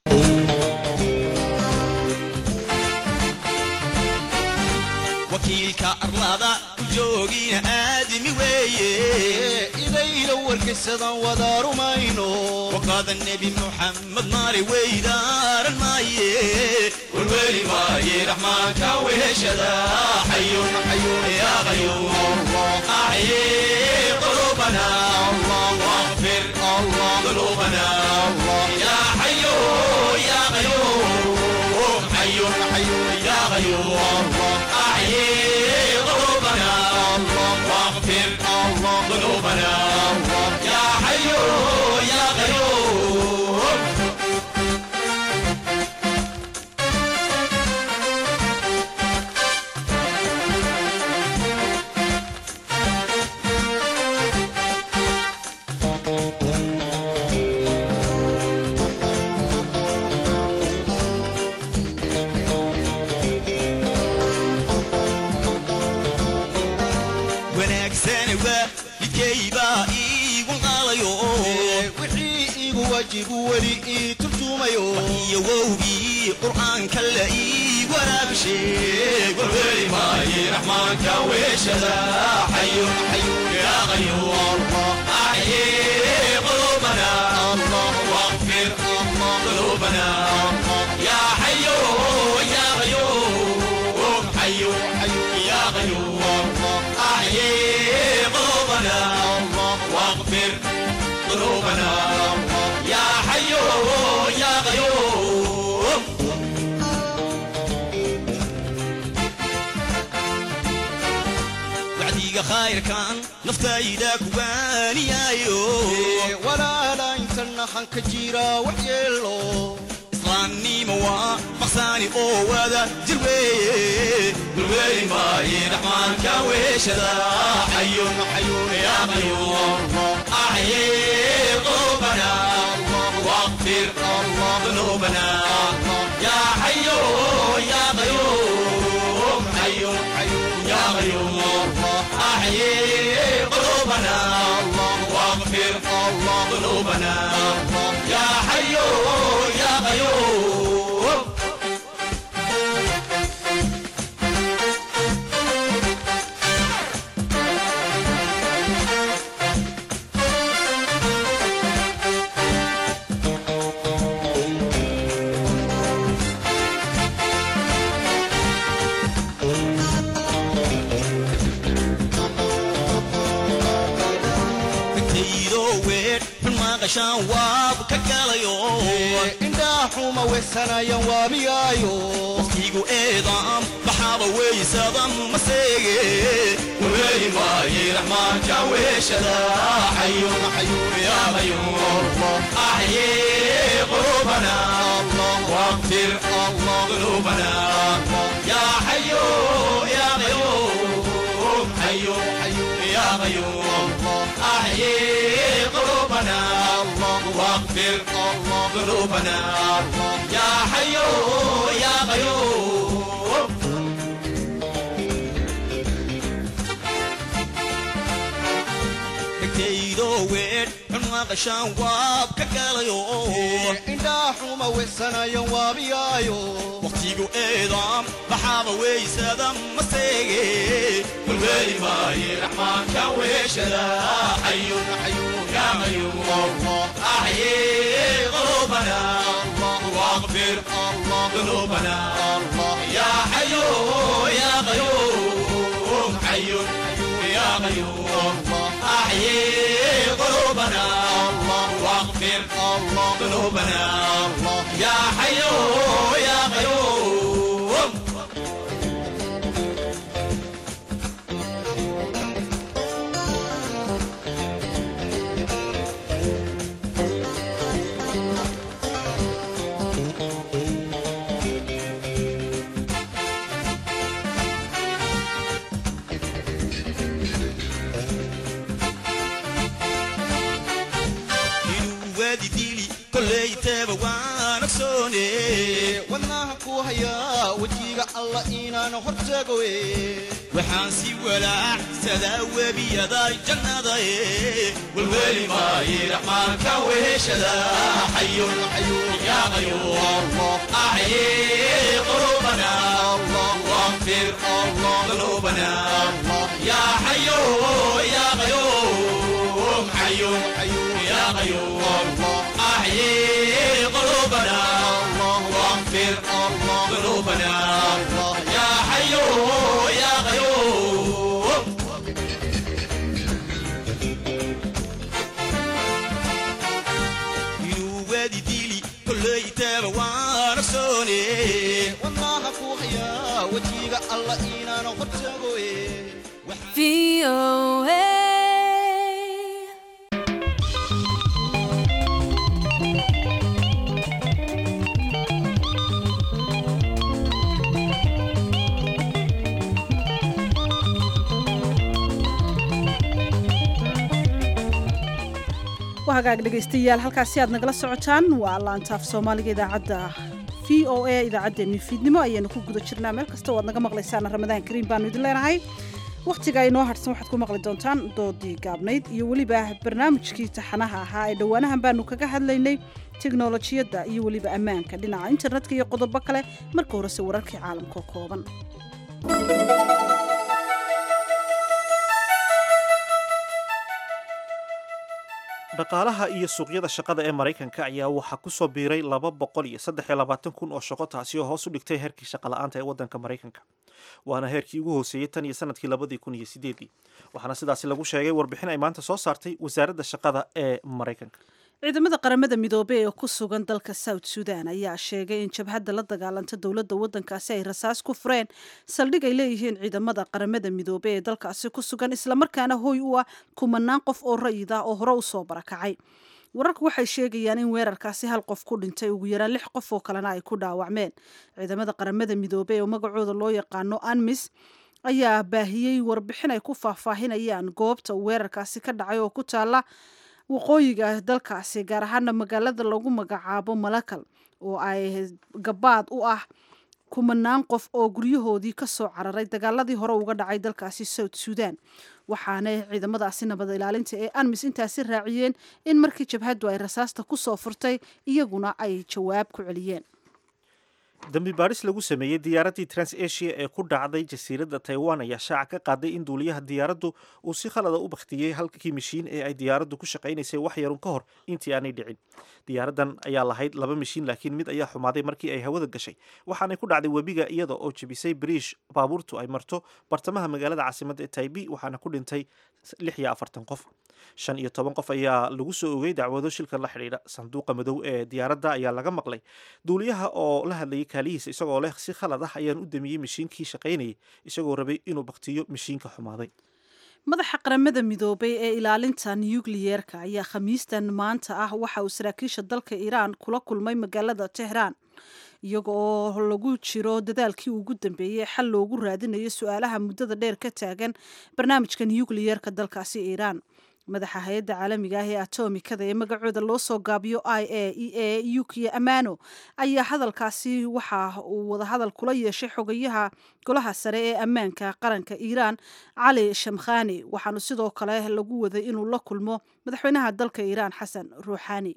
wakiilka arlada u joogina aadami weeye idayla warkaysadan wada rumayno waqaada nebi muxamed maali weydaaran maaye warweli maaye raxmaanka weheshada xayun xayun yaa qayuum axye qulubana واغفر ذنوبنا يا حي يا قيوم حي حي يا قيوم أحيي قلوبنا واغفر ذنوبنا يا حي يا قيوم wanaagsani waa midkaybaa iigu qaalayo wixii iigu waajibu weli ii turjumayo iyo wowgii qur'aanka la ii waraabisheeg warweli maaye raxmaanka weeshada xayun xayun yaa qayuum axyi qulubana واغفر ذنوبنا يا حي يا قيوم حي يا قيوم أحيي قلوبنا واغفر ذنوبنا يا حي يا قيوم wacdiga khayrkan naftayda kubaaniyaayo walaala intana hanka jira wax yeelo islaamnimo waa maqsaani oo wada jir weeye dulweeli maaye raxmaanka weeshada xayun xayun yaa qayuum axyi qulubana واغفر ذنوبنا يا حي يا قيوم حي يا قيوم أحيي قلوبنا واغفر ذنوبنا يا حي يا قيوم intaydo weer xun maaqashaan waab ka galayo indhaa xuma weysanayan waamiyaayo waqtigu eedaam baxaaba weysadan maseege waweyi maaye raxmaanka weeshada xayun xayun yaa qayuum axyi qulubana واغفر ذنوبنا يا حي يا قيوم حي يا قيوم أحيي قلوبنا واغفر ذنوبنا يا حي يا قيوم dhegtaydo weer xun maqashaan waab ka galayo indhaa xuma weysanayan waabiyaayo waqtigu eedaam baxaaba weysada maseege walweeli maaye raxmaanka weeshada xayun xayun yaa qayuum axyi qulubana واغفر ذنوبنا يا حي يا قيوم حي يا قيوم أحيي قلوبنا واغفر ذنوبنا يا حي يا قيوم kollayteeba waan ogsoone wadnaha ku hayaa wejiga alla inaan hortagoe waxaan si walaacsadaa webiyada jannada e welweli maaye raxmaanka weheshada xayun yaa qayuum acye qulubana واغفر ذنوبنا يا حي يا قيوم حي يا قيوم أحيي قلوبنا واغفر ذنوبنا يا حي يا قيوم ينوادي ديلي كل يتابع وانا سوني والله فوحيا وجيغا الله إنا نغتغوي waa hagaag dhegaystayaal halkaasi aad nagala socotaan waa laantaaf soomaaliga idaacadda v o a idaacaddeenni fiidnimo ayaanu ku guda jirnaa meel kasta oo aad naga maqlaysaan ramadaan kariim baanu idin leenahay wakhtiga inoo harsan waxaad ku maqli doontaan doodii gaabnayd iyo weliba barnaamijkii taxanaha ahaa ee dhowaanahan baanu kaga hadlaynay teknolojiyadda iyo weliba ammaanka dhinaca internetka iyo qodobo kale marka horese wararkii caalamka oo kooban dhaqaalaha iyo suuqyada shaqada ee maraykanka ayaa waxaa ku soo biiray laba boqol iyo saddex iyo labaatan kun oo shaqo taasi oo hoos u dhigtay heerkii shaqala-aanta ee waddanka maraykanka waana heerkii ugu hooseeyey tan iyo sanadkii labadii kun iyo sideedii waxaana sidaasi lagu sheegay warbixin ay maanta soo saartay wasaaradda shaqada ee maraykanka ciidamada qaramada midoobey ee ku sugan dalka south sudan ayaa sheegay in jabhadda la dagaalanta dowladda waddankaasi ay rasaas ku fureen saldhig ay leeyihiin ciidamada qaramada midoobey ee dalkaasi ku sugan islamarkaana hoy u ah kumanaan qof oo rayid ah oo hore usoo barakacay wararku waxay sheegayaan in weerarkaasi hal qof ku dhintay ugu yaraan lix qof oo kalena ay ku dhaawacmeen ciidamada qaramada midoobey oo magacooda loo yaqaano anmis ayaa baahiyey warbixin ay ku faahfaahinayaan goobta weerarkaasi ka dhacay oo ku taala waqooyiga dalkaasi gaar ahaana magaalada lagu magacaabo malakal oo ay gabaad u ah kumanaan qof oo guryahoodii kasoo cararay dagaaladii hore uga dhacay dalkaasi south sudan waxaana ciidamadaasi nabad ilaalinta ee anmis intaasi raaciyeen in markii jabhaddu ay rasaasta kusoo furtay iyaguna ay jawaab ku celiyeen dambi baadhis lagu sameeyey diyaaraddii transasia ee ku dhacday jasiiradda taiwan ayaa shaaca ka qaaday in duuliyaha diyaaraddu uu si khalada u bakhtiyey halkii mishiin ee ay diyaaraddu ku shaqaynaysay wax yarun ka hor intii aanay dhicin diyaaraddan ayaa lahayd laba mishiin laakiin mid ayaa xumaaday markii ay hawada gashay waxaanay ku dhacday webiga iyada oo jebisay bariish baabuurtu ay marto bartamaha magaalada caasimadda ee taibi waxaana ku dhintay lix iyo afartan qof shan iyo toban qof ayaa lagu soo ogay dacwado shilkan la xidhiidha sanduuqa madow ee diyaaradda ayaa laga maqlay duuliyaha oo la hadlayay kaalihiisa isagoo leh si khalad ah ayaan u damiyey mishiinkii shaqaynayay isagoo rabay inuu baktiyo mishiinka xumaaday madaxa qaramada midoobay ee ilaalinta nukliyeerka ayaa khamiistan maanta ah waxa uu saraakiisha dalka iiraan kula kulmay magaalada tehraan iyaga oo lagu jiro dadaalkii ugu dambeeyey xal loogu raadinayo su-aalaha muddada dheer ka taagan barnaamijka nukliyeerka dalkaasi iiraan madaxa hay-adda caalamiga ah ee atomikada ee magacooda loo soo gaabiyo i a e a yukiya amano ayaa hadalkaasi waxa uu wadahadal kula yeeshay xogayaha golaha sare ee ammaanka qaranka iiraan cali shamkhani waxaanu sidoo kale lagu waday inuu la kulmo madaxweynaha dalka iiraan xasan ruuxani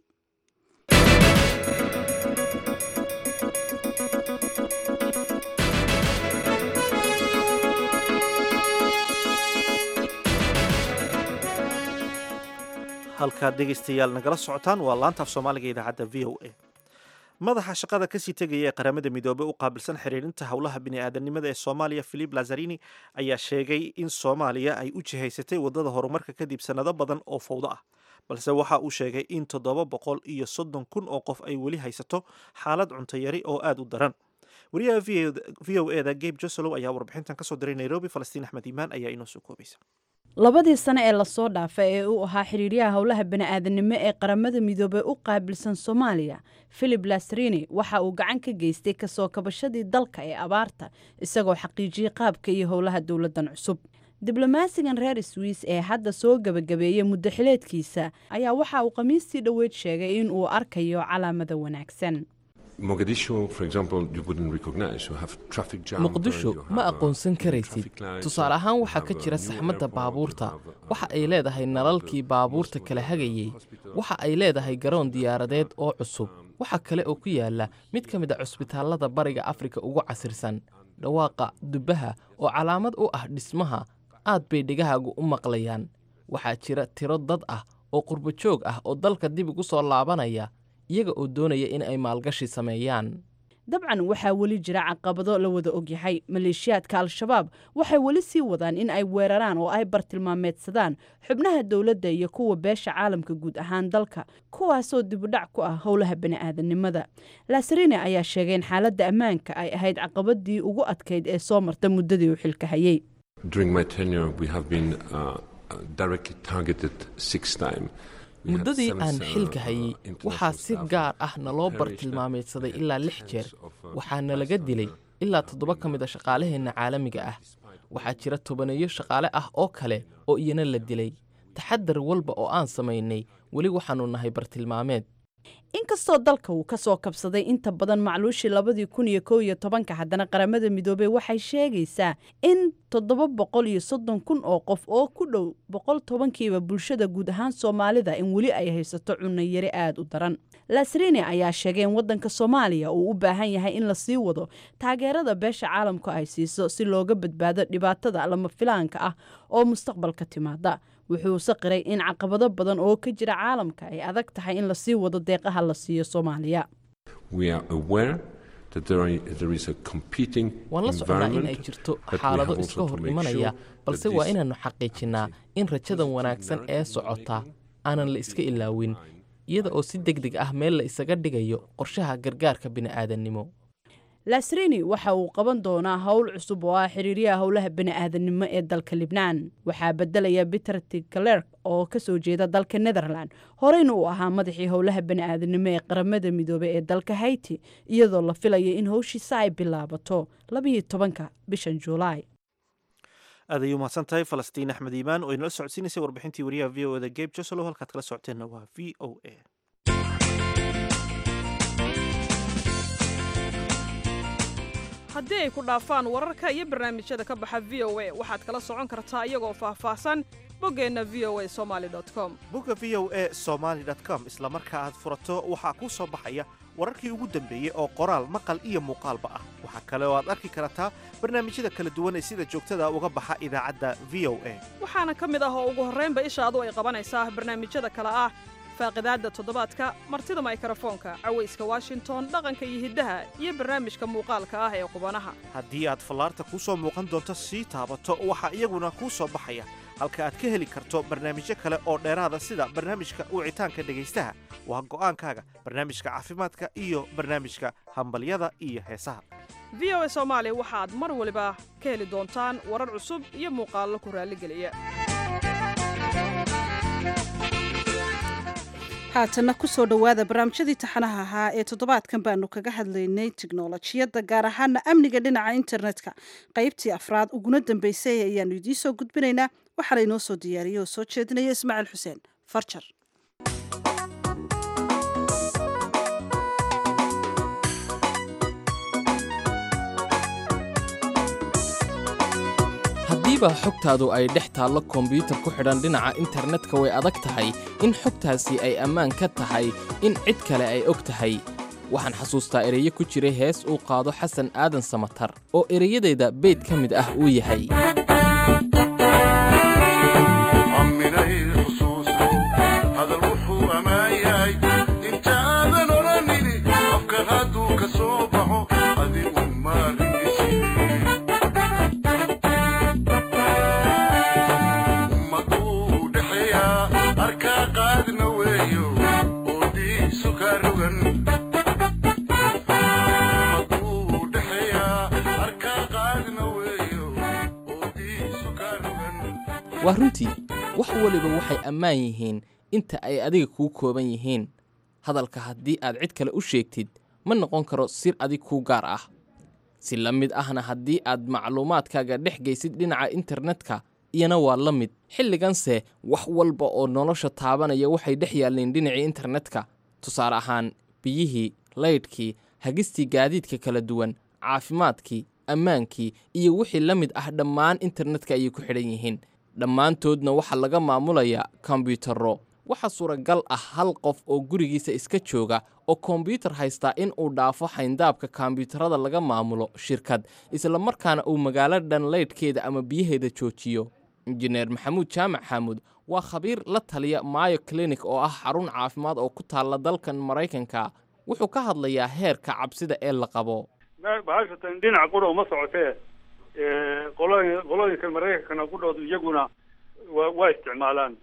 halkaad dhegaystayaal nagala socotaan waa laantaaf soomaaliga idaacadda v o a madaxa shaqada kasii tegaya ee qaramada midoobey u qaabilsan xiriirinta howlaha bini'aadanimada ee soomaaliya philip lazarini ayaa sheegay in soomaaliya ay u jihaysatay waddada horumarka kadib sannado badan oo fawdo ah balse waxa uu sheegay in toddoba boqol iyo soddon kun oo qof ay weli haysato xaalad cuntayari oo aada u daran wariyaha v o eda gabe josolow ayaa warbixintan kasoo diray nairobi falastiin axmed iimaan ayaa inoo soo koobaysa labadii sano ee lasoo dhaafay ee uu ahaa xiriiryaha howlaha bani'aadanimo ee qaramada midoobey u qaabilsan soomaaliya philip lasrini waxa uu gacan ka geystay kasoo kabashadii dalka ee abaarta isagoo xaqiijiyey qaabka iyo howlaha dowladdan cusub diblomaasigan reer swiis ee hadda soo gebagabeeyey muddo xileedkiisa ayaa waxa uu khamiistii dhoweyd sheegay in uu arkayo calaamada wanaagsan muqdisho ma aqoonsan karaysid tusaale ahaan waxaa ka jira saxmadda baabuurta waxa ay leedahay nalalkii baabuurta kala hagayey waxa ay leedahay garoon diyaaradeed oo cusub waxa kale oo ku yaala mid ka mid a cusbitaallada bariga afrika ugu casirsan dhawaaqa dubbaha oo calaamad u ah dhismaha aad bay dhegahaagu u maqlayaan waxaa jira tiro dad ah oo qurbo joog ah oo dalka dib ugu soo laabanaya iyaga oo doonaya in ay maalgashi sameeyaan dabcan waxaa weli jira caqabado la wada ogyahay maleeshiyaadka al-shabaab waxay weli sii wadaan in ay weeraraan oo ay bartilmaameedsadaan xubnaha dowladda iyo kuwa beesha caalamka guud ahaan dalka kuwaasoo dibudhac ku ah howlaha bani'aadanimada laasarine ayaa sheegay in xaaladda ammaanka ay ahayd caqabadii ugu adkayd ee soo marta muddadii uu xilka hayey muddadii aan xilka hayey waxaa si gaar ah naloo bartilmaameedsaday ilaa lix jeer waxaana laga dilay ilaa toddoba ka mid a shaqaalaheenna caalamiga ah waxaa jira tobaneeyo shaqaale ah oo kale oo iyana la dilay taxadar walba oo aan samaynay weli waxaannu nahay bartilmaameed inkastoo dalka uu ka soo kabsaday inta badan macluushii labadii kun iyo kow iyo tobanka haddana qaramada midoobey waxay sheegaysaa in toddoba boqol iyo soddon kun oo qof oo ku dhow boqol tobankiiba bulshada guud ahaan soomaalida in weli ay haysato cunno yari aada u daran lasrine ayaa sheegay in waddanka soomaaliya uu u baahan yahay in la sii wado taageerada beesha caalamku ay siiso si looga badbaado dhibaatada lama filaanka ah oo mustaqbalka timaada wuxuu saqiray in caqabado badan oo ka jira caalamka ay adag tahay in lasii wado deeqaha la siiyo soomaaliya waan la soconnaa in ay jirto xaalado iska hor imanaya balse waa inaannu xaqiijinnaa in rajadan wanaagsan ee socota aanan la iska ilaawin iyada oo si deg deg ah meel la isaga dhigayo qorshaha gargaarka bini'aadannimo lasrini waxa uu qaban doonaa howl cusub oo ah xiriiryaha howlaha bani'aadanimo ee dalka libnaan waxaa bedelaya peter tikalerk oo ka soo jeeda dalka netherland horeyna uu ahaa madaxii howlaha bani'aadanimo ee qaramada midoobey ee dalka hayti iyadoo la filaya in howshiisa ay bilaabato labiyo tobanka bishan juulaay aad ayay umahadsan tahay falastiin axmed iimaan oo inala socodsiinaysay warbixintii wariyaha v o eda geb joselo halkaad kala socoteenna waa v o a haddii ay ku dhaafaan wararka iyo barnaamijyada ka baxa v o a waxaad kala socon kartaa iyagoo faahfaahsan boggeenna v o a somaali com bogga v o a somaali com isla marka aad furato waxaa kuu soo baxaya wararkii ugu dambeeyey oo qoraal maqal iyo muuqaalba ah waxaa kale oo aad arki kartaa barnaamijyada kala duwan ee sida joogtada uga baxa idaacadda v o a waxaana ka mid ah oo ugu horraynba ishaadu ay qabanaysaa barnaamijyada kale ah faaqidaadda toddobaadka martida maykrofoonka cawayska washington dhaqanka iyo hiddaha iyo barnaamijka muuqaalka ah ee qubanaha haddii aad fallaarta kuu soo muuqan doonto sii taabato waxaa iyaguna kuu soo baxaya halka aad ka heli karto barnaamijyo kale oo dheeraada sida barnaamijka wicitaanka dhegaystaha waa go'aankaaga barnaamijka caafimaadka iyo barnaamijka hambalyada iyo heesaha v o a soomaali waxaad mar waliba ka heli doontaan warar cusub iyo muuqaallo ku raalligeliya haatanna ku soo dhowaada barnaamijyadii taxanaha ahaa ee toddobaadkan baanu kaga hadlaynay tiknolojiyadda gaar ahaana amniga dhinaca internetka qaybtii afraad uguna dambeysay ayaanu idiin soo gudbinaynaa waxaana inoo soo diyaariyey oo soo jeedinaya ismaaciil xuseen farjar haddiiba xogtaadu ay dhex taallo kombyuutar ku xidhan dhinaca internetka way adag tahay in xogtaasi ay ammaan ka tahay in cid kale ay og tahay waxaan xasuustaa ereyo ku jiray hees uu qaado xasan aadan samatar oo ereyadayda beyd ka mid ah uu yahay waa runtii wax weliba waxay ammaan yihiin inta ay adiga kuu kooban yihiin hadalka haddii aad cid kale u sheegtid ma noqon karo sir adig kuu gaar ah si la mid ahna haddii aad macluumaadkaaga dhex geysid dhinaca internetka iyana waa la mid xilliganse wax walba oo nolosha taabanaya waxay dhex yaalleen dhinacii internetka tusaale ahaan biyihii laydhkii hagistii gaadiidka kala duwan caafimaadkii ammaankii iyo wixii la mid ah dhammaan internetka ayay ku xidhan yihiin dhammaantoodna waxaa laga maamulayaa kombiyuutarro waxaa suuragal ah hal qof oo gurigiisa iska jooga oo kombyuutar haystaa in uu dhaafo xayndaabka kombiyuutarada laga maamulo shirkad isla markaana uu magaalo dhan laydhkeeda ama biyaheeda joojiyo injineer maxamuud jaamac xaamuud waa khabiir la taliya mayo clinic oo ah xarun caafimaad oo ku taalla dalkan maraykanka wuxuu ka hadlayaa heerka cabsida ee la qabo bahashatan dhinaca qura uma socotee qolooyin qolooyinka maraykankana qudhoodu iyaguna wa waa isticmaalaan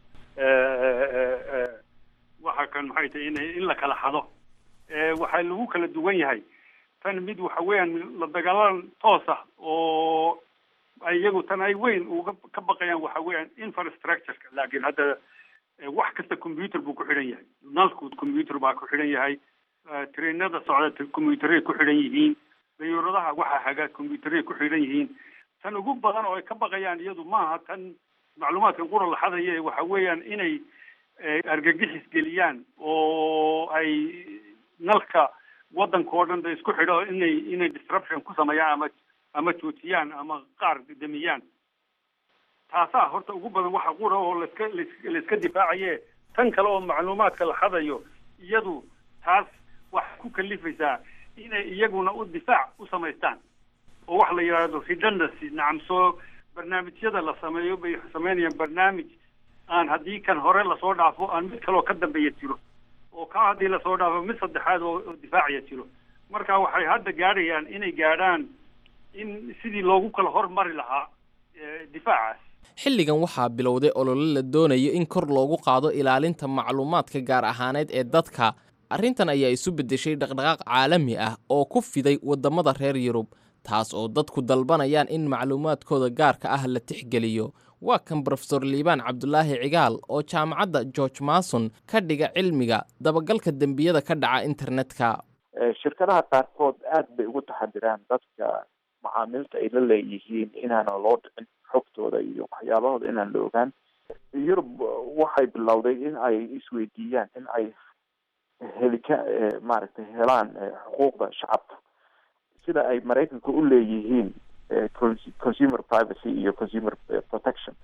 waxa kan maxay tahay in in la kala xado waxaa lagu kala duwan yahay tan mid waxa weeyaan la dagaalan toos ah oo ay iyagu tan ay weyn uga ka baqayaan waxa weeyaan infrastructureka laakiin hadda wax kasta computer buu ku xidhan yahay nalku computer baa ku xidhan yahay trainada socda computeray ku xidhan yihiin dayuuradaha waxa haga computeray ku xidhan yihiin tan ugu badan oo ay ka baqayaan iyadu maaha tan macluumaadkan qura la xadaye waxa weeyaan inay argagixis geliyaan oo ay nalka waddanka oo dhan da isku xidho inay inay disruption ku sameeyaan ama ama joojiyaan ama qaar damiyaan taasaa horta ugu badan waxa qura oo laska laiska difaacaye tan kale oo macluumaadka la xadayo iyadu taas waxay ku kalifaysaa inay iyaguna u difaac u samaystaan oo wax la yidhaahdo redundancy nacam soo barnaamijyada la sameeyo bay sameynayaan barnaamij aan haddii kan hore lasoo dhaafo aan mid kaloo ka dambeeya jiro oo kaa haddii lasoo dhaafo mid saddexaad oo difaacaya jiro marka waxay hadda gaadhayaan inay gaadhaan in sidii loogu kala hormari lahaa difaacaas xilligan waxaa bilowday olole la doonayo in kor loogu qaado ilaalinta macluumaadka gaar ahaaneed ee dadka arrintan ayaa isu beddeshay dhaqdhaqaaq caalami ah oo ku fiday waddamada reer yurub taas oo dadku dalbanayaan in macluumaadkooda gaarka ah la tixgeliyo waa kan brofesor liibaan cabdulaahi cigaal oo jaamacadda george mason ka dhiga cilmiga dabagalka dembiyada ka dhaca internetka shirkadaha qaarkood aad bay ugu taxadiraan dadka macaamilta ay la leeyihiin inaana loo dhicin xogtooda iyo waxyaabahooda inaan la ogaan yurub waxay bilowday in ay isweydiiyaan in ay helika maaragtay helaan xuquuqda shacabka sida ay maraykanka u leeyihiin consumer privacy iyo consumer protection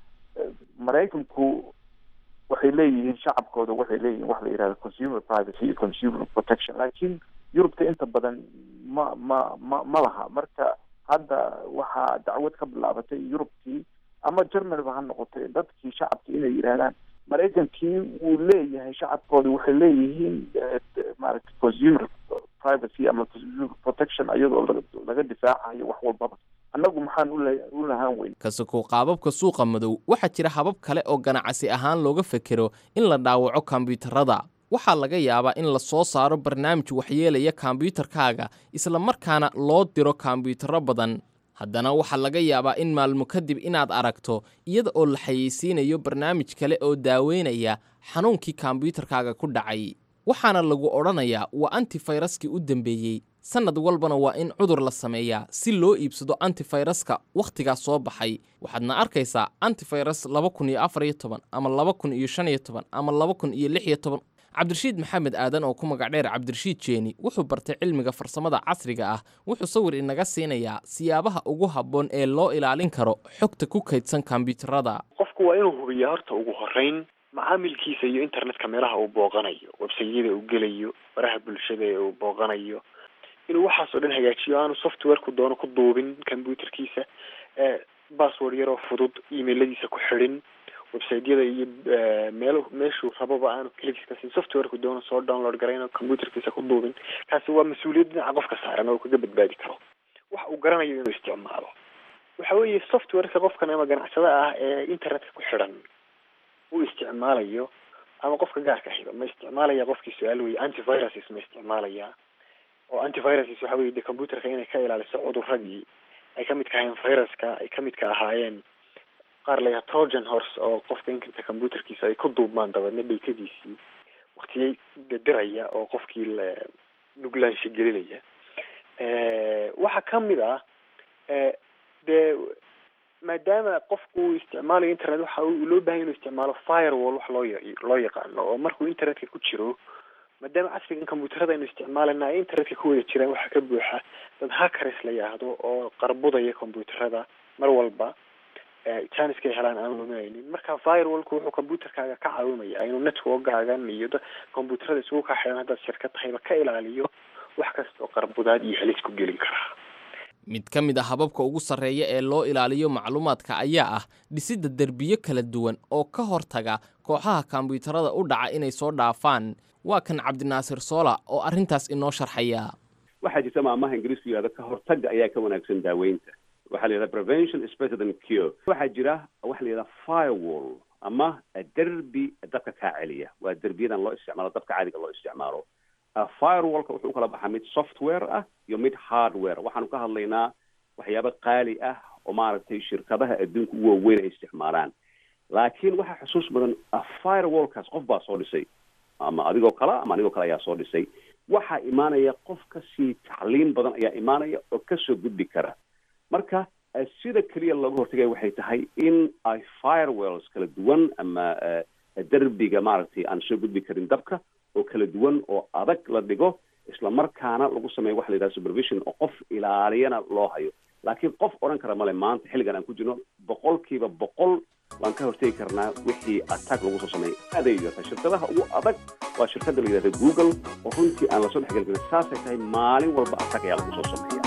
maraykanku waxay leeyihiin shacabkooda waxay leeyihiin wax la yihahdo consumer privacy iyo consumer protection laakiin yurubta inta badan ma ma ma ma laha marka hadda waxaa dacwad ka bilaabatay yurubkii ama germanyba ha noqotay dadkii shacabkii inay yidhahdaan maraykankii wuu leeyahay shacabkooda waxay leeyihiin maaragtay consumer privacy ama consumer protection iyadoo laga difaacayo wax walbaba annagu maxaan u lahaan weyn kasakoo qaababka suuqa madow waxaa jira habab kale oo ganacsi ahaan looga fekero in la dhaawaco kombiyuutarada waxaa laga yaabaa in la soo saaro barnaamij waxyeelaya kombiyuutarkaaga isla markaana loo diro kombiyuutarro badan haddana waxaa laga yaabaa in maalmo kadib inaad aragto iyada oo la xayeysiinayo barnaamij kale oo daaweynaya xanuunkii kombiyuutarkaaga ku dhacay waxaana lagu odhanayaa waa antifayraskii u dambeeyey sannad walbana waa in cudur la sameeyaa si loo iibsado antifayraska wakhtigaas soo baxay waxaadna arkaysaa antifayras laba kun iyo afar iyo toban ama laba kun iyo shan iyo toban ama laba kun iyo lix iyo toban cabdirashiid maxamed aadan oo ku magac dheer cabdirashiid jeeni wuxuu bartay cilmiga farsamada casriga ah wuxuu sawir inaga siinayaa siyaabaha ugu habboon ee loo ilaalin karo xogta ku kaydsan kombiyuutarada qofku waa inuu hubiyaa horta ugu horeyn macaamilkiisa iyo internetka meelaha uu booqanayo websayada uu gelayo baraha bulshada ee uu booqanayo inuu waxaasoo dhan hagaajiyo aanu softwareku doono ku duubin computerkiisa bassword yaroo fudud emailadiisa ku xidhin websiteyada iyo meel meeshuu rababa aanu kligiska siin softwareku doono soo download garayno computerkiisa ku duubin kaasi waa mas-uuliyad dhinaca qofka saaran oo kaga badbaadi karo wax uu garanayo inuu isticmaalo waxa weeye softwareka qofkan ama ganacsada ah ee internetka ku xidhan uu isticmaalayo ama qofka gaarka ahiba ma isticmaalaya qofkii su-aal weye antiviruses ma isticmaalaya oo antiviruses waxa weye de computerka inay ka ilaaliso cuduradii ay kamid ka ahaayeen viruska ay kamid ka ahaayeen qaar layaha trojan horse oo qofka inkanta computerkiisa ay ku duubmaan dabeedna dhaytadiisii waktiyay diraya oo qofkii nuglaansha gelinaya waxaa kamid ah dee maadaama qofku uu isticmaalayo internet waxa uu loo bahan inuu isticmaalo firewall wax loo ya- loo yaqaano oo markuu internetka ku jiro maadaama casrigan computerada aynu isticmaalana ay internetka ku wada jiraan waxaa ka buuxa dad hackers la yidhaahdo oo qarbudaya computerada mar walba janiska ay helaan aan luminaynin marka firewallku wuxuu computerkaaga ka caawimaya inuu networkaagan iyo da- computerada isugu kaa xidhan haddaad shirkad tahayba ka ilaaliyo wax kasta oo qarbudaad iyo halis ku gelin karaa mid ka mid a hababka ugu sarreeya ee loo ilaaliyo macluumaadka ayaa ah dhisidda derbiyo kala duwan oo ka hortaga kooxaha kombiyuutarada u dhaca inay soo dhaafaan waa kan cabdinaasir soola oo arrintaas inoo sharxaya waxaa jirta maamaha ingiriisku yihahdo ka hortagga ayaa ka wanaagsan daaweynta waxaa la yidhahda prevention is better than cure waxaa jira waxa la yidhahda firewall ama derbi dabka kaa celiya waa derbiyadan loo isticmaalo dabka caadiga loo isticmaalo Uh, firewallka wuxuu u kala baxaa mid software ah iyo mid hardware waxaanu ka hadlaynaa waxyaabo qaali ah oo maaragtay shirkadaha adduunka ugu waaweyn ay isticmaalaan laakiin waxaa xusuus badan uh, firewallkaas qof baa soo dhisay ama adigoo kale ama anigoo kale ayaa soo dhisay waxaa imaanaya qof kasii tacliin badan ayaa imaanaya oo kasoo gudbi kara marka uh, sida keliya looga hortagaya waxay tahay in ay firewalls kala duwan ama uh, derbiga maaragtay aan soo gudbi karin dabka oo kala duwan oo adag la dhigo isla markaana lagu sameeyo waxa la yidhaha supervision oo qof ilaaliyana loo hayo laakiin qof odhan kara male maanta xilligan aan ku jirno boqolkiiba boqol waan ka hortegi karnaa wixii attack lagu soo sameeyay aaday yarta shirkadaha ugu adag waa shirkada la yidhahda google oo runtii aan lasoo dhexgeli karin saasay tahay maalin walba attack ayaa lagu soo sameeya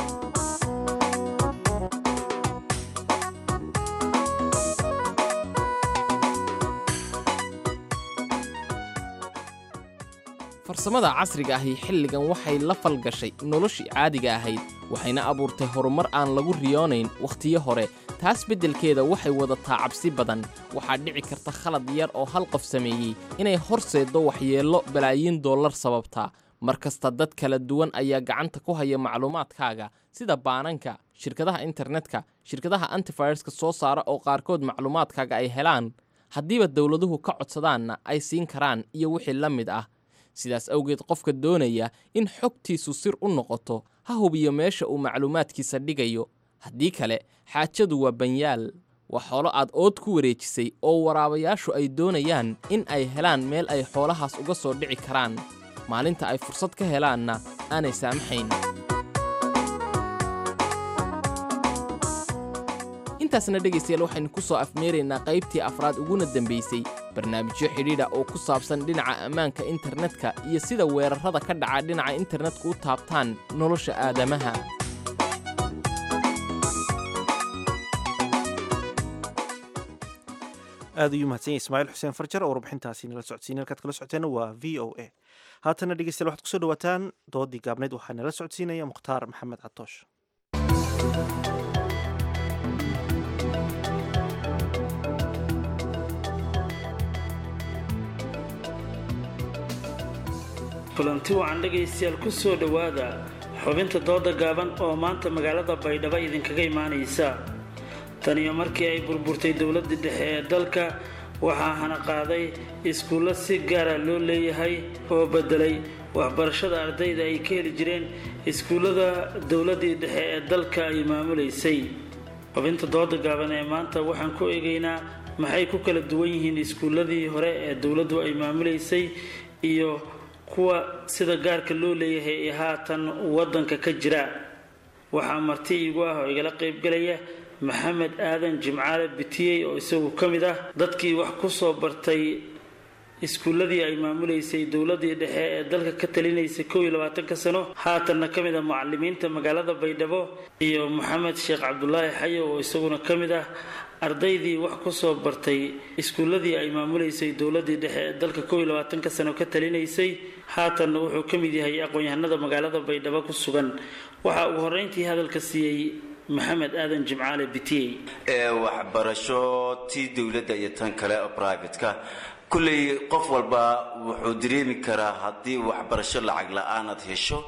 farsamada casriga ahi xilligan waxay la falgashay noloshii caadiga ahayd waxayna abuurtay horumar aan lagu riyoonayn wakhtiyo hore taas beddelkeeda waxay wadataa cabsi badan waxaa dhici karta khalad yar oo hal qof sameeyey inay horseeddo waxyeello balaayiin dollar sababtaa mar kasta dad kala duwan ayaa gacanta ku haya macluumaadkaaga sida baananka shirkadaha internetka shirkadaha antiviruska soo saara oo qaarkood macluumaadkaaga ay helaan haddiiba dowladuhu ka codsadaanna ay siin karaan iyo wixii la mid ah sidaas awgeed qofka doonaya in xogtiisu sir u noqoto ha hubiyo meesha uu macluumaadkiisa dhigayo haddii kale xaajadu waa banyaal waa xoolo aad ood ku wareejisay oo waraabayaashu ay doonayaan in ay helaan meel ay xoolahaas uga soo dhici karaan maalinta ay fursad ka helaanna aanay saamaxayn intaasna dhegaystayaal waxaynu ku soo afmeeraynaa qaybtii afraad uguna dambaysay barnaamijyo xidhiidha oo ku saabsan dhinaca ammaanka internetka iyo sida weerarrada ka dhaca dhinaca internetka u taabtaan nolosha aadamaha aad ayuu mahadsan yahay ismaaciil xuseen farjar oo warbixintaasi nala socodsiinay halkaad kala socoteenna waa v o a haatana dhegeystayaal waxaad kusoo dhawaataan doodii gaabneyd waxaa nala socodsiinaya mukhtaar maxamed catoosh kulanti wacan dhegaystayaal ku soo dhowaada xubinta dooda gaaban oo maanta magaalada baydhabo idinkaga imaanaysa tan iyo markii ay burburtay dowladda dhexe ee dalka waxaa hana qaaday iskuullo si gaara loo leeyahay oo beddelay waxbarashada ardayda ay ka heli jireen iskuullada dowladdii dhexe ee dalka ay maamulaysay xubinta dooda gaaban ee maanta waxaan ku eegaynaa maxay ku kala duwan yihiin iskuulladii hore ee dowladdu ay maamulaysay iyo kuwa sida gaarka loo leeyahay ee haatan waddanka ka jira waxaa marti iigu ah oo igala qaybgalaya maxamed aadan jimcaale bitiyey oo isagu ka mid ah dadkii wax ku soo bartay iskuulladii ay maamulaysay dowladii dhexe ee dalka ka talinaysay kow iyo labaatanka sano haatanna ka mid ah mucalimiinta magaalada baydhabo iyo maxamed sheekh cabdulaahi xayo oo isaguna ka mid ah ardaydii wax ku soo bartay iskuulladii ay maamulaysay dowladii dhexe ee dalka kow iyo labaatanka sano ka talinaysay haatanna wuxuu ka mid yahay aqoon-yahanada magaalada baydhabo ku sugan waxaa ugu horreyntii hadalka siiyey maxamed aadan jimcaale bitiyey ee waxbarasho tii dowladda iyo tan kale oo privatka kulley qof walba wuxuu dareemi karaa haddii waxbarasho lacag la-aanaad hesho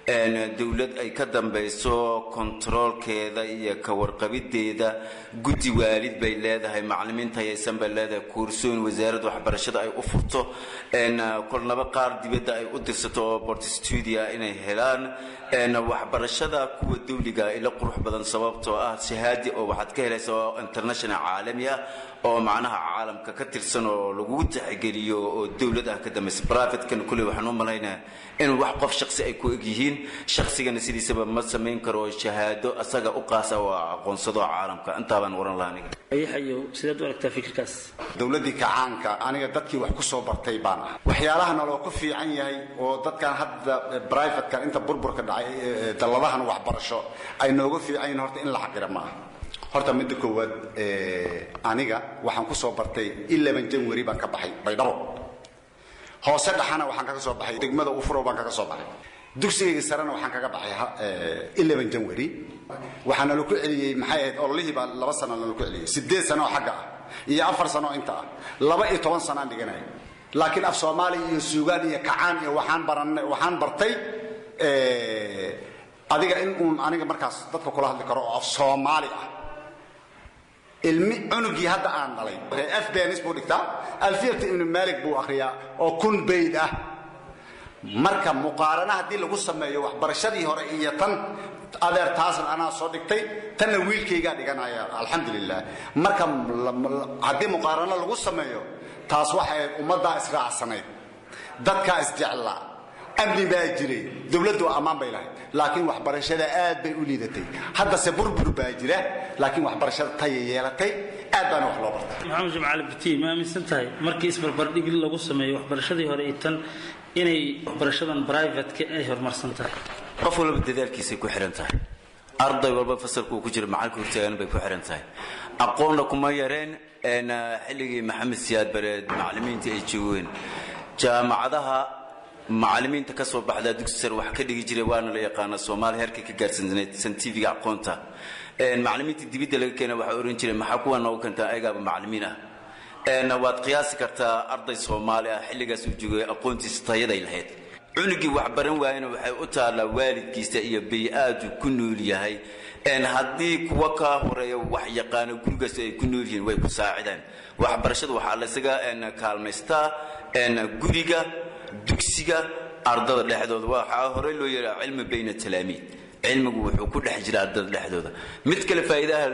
dowlad ay ka dambeyso kontaroolkeeda iyo ka warqabideeda guddi waalid bay leedahay macalimiinta hayaysan bay leedahay kuursooyin wasaaradda waxbarashada ay u furto kolnaba qaar dibadda ay u dirsato oo bortstudia inay helaan waxbarashada kuwa dawliga ila qurux badan sababtoo ah shahaadi oo waxaad ka helaysa oo international caalami ah oo macnaha caalamka ka tirsan oo lagugu tixgeliyo oo dowlad ah ka dambaysa privatekan kuley waxaan u malaynaya in wax qof shaksi ay ku egyihiin shaksigana sidiisaba ma samayn karo shahaado asaga u qaasa oo aqoonsado caalamka intaa baan oran lahaa aniga ayaxayow sidaad u aragtaa fikirkaas dowladdii kacaanka aniga dadkii wax ku soo bartay baan ah waxyaalahana loo ku fiican yahay oo dadkan hadda privatekan inta burburka dhacay dalladahan waxbarasho ay nooga fiican yihin horta in la xaqira ma aha horta midda koowaad aniga waxaan ku soo bartay eleven january baan ka baxay baydhabo hoose dhaxana waxaan kaga soo baxay degmada ufuro baan kaga soo baxay dugsigayga sarena waxaan kaga baxay eleven january waxaana laku celiyey maxay ahayd ololihii baa laba sano laku celiyey sideed sano oo xagga ah iyo afar sano oo inta ah laba iyo toban sanaan dhiganaya laakiin af soomaali iyo suugaan iyo kacaan iyo waxaan baran waxaan bartay adiga in uun aniga markaas dadka kula hadli karo oo af soomaali ah ilmi cunugii hadda aan dhalay afbenis buu dhigtaa alfiyata ibnu malik buu akhriyaa oo kun bayd ah marka muqaarana haddii lagu sameeyo waxbarashadii hore iyo tan adeer taasna anaa soo dhigtay tanna wiilkaygaa dhiganaya alxamdulilah marka haddii muqaarano lagu sameeyo taas waxay ummaddaa israacsanayd dadkaa isjeclaa amni baa jiray dowladdu ammaan bay lahayd laakiin waxbarashada aad bay u liidatay haddase burbur baa jira laakiin waxbarashada taya yeelatay aad baana wax loo bartay maxamed jimcaali butiin ma aaminsan tahay markii isbarbardhig lagu sameeyo waxbarashadii hore iyo tan inay waxbarashadan brivatka ay horumarsan tahay qof walba dadaalkiisay ku xihan tahay arday walba fasalku uu ku jiro macalka hortaagan bay ku xihan tahay aqoonna kuma yareen xilligii maxamed siyaad bareed macallimiinta ay joogeen jaamacadaha macallimiinta ka soo baxdaa dugsi sare wax ka dhigi jiray waana la yaqaanaa soomaaliya heerkay ka gaarsaneed santifiga aqoonta macallimiinta dibidda laga keena waxaa oran jiray maxaa kuwa noogu keentaa ayagaaba macallimiin ah waad qiyaasi kartaa arday soomaali ah xilligaas uu joogay aqoontiisa tayaday lahayd cunugii wax baran waayana waxay u taallaa waalidkiisa iyo bay-aadu ku nool yahay haddii kuwa kaa horeeya wax yaqaano gurigaas ay ku nool yihiin way ku saacidaan waxbarashada waxaa laysaga kaalmaystaa guriga dugsiga ardada dhexdooda waxaa horey loo yeehaa cilmi bayna talaamiid cilmigu wuxuu ku dhex jira ardada dhexdooda mid kale faa'iidaha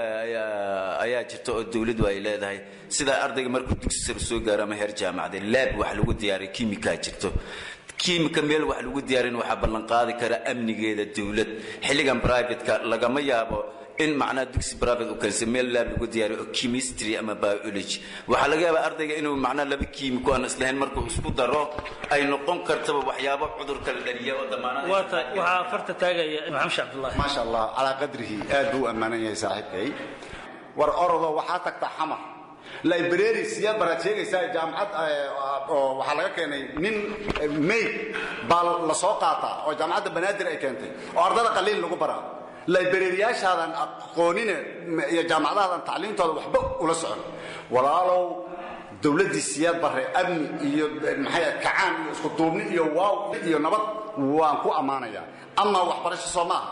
ayaa jirta oo dowladdu ay leedahay sidaa ardayga markuu dugsi sare soo gaaro ama heer jaamacade laab wax lagu diyaariya kiimikaa jirto kiimika meel wax lagu diyaarin waxaa ballanqaadi kara amnigeeda dowlad xilligan brivatka lagama yaabo in macnaha dugsi private u kalisa meel laab lagu diyaariyo oo chemistry ama biology waxaa laga yaabaa ardayga inuu macnaha laba kiimiko aan islahayn markuu isku daro ay noqon kartaba waxyaabo cudur kala dhaliya oo damaanada waxaa farta taagaya maxamed sheekh cabdullaahi maasha allah calaa qadrihi aad buu u ammaanan yahay saaxiibkay war orodo waxaa tagtaa xamar library siyaad baraad sheegaysaa jaamacad oo waxaa laga keenay nin mayd baa la soo qaataa oo jaamacadda banaadir ay keentay oo ardada qaliil lagu baraa librariyaashaadan aqoonine iyo jaamacadahaadan tacliimtooda waxba ula socon walaalow dowladdii siyaad barre amni iyo maxay kacaan iyo isku duubni iyo waaw iyo nabad waan ku ammaanayaa amaa waxbarasho soo maaha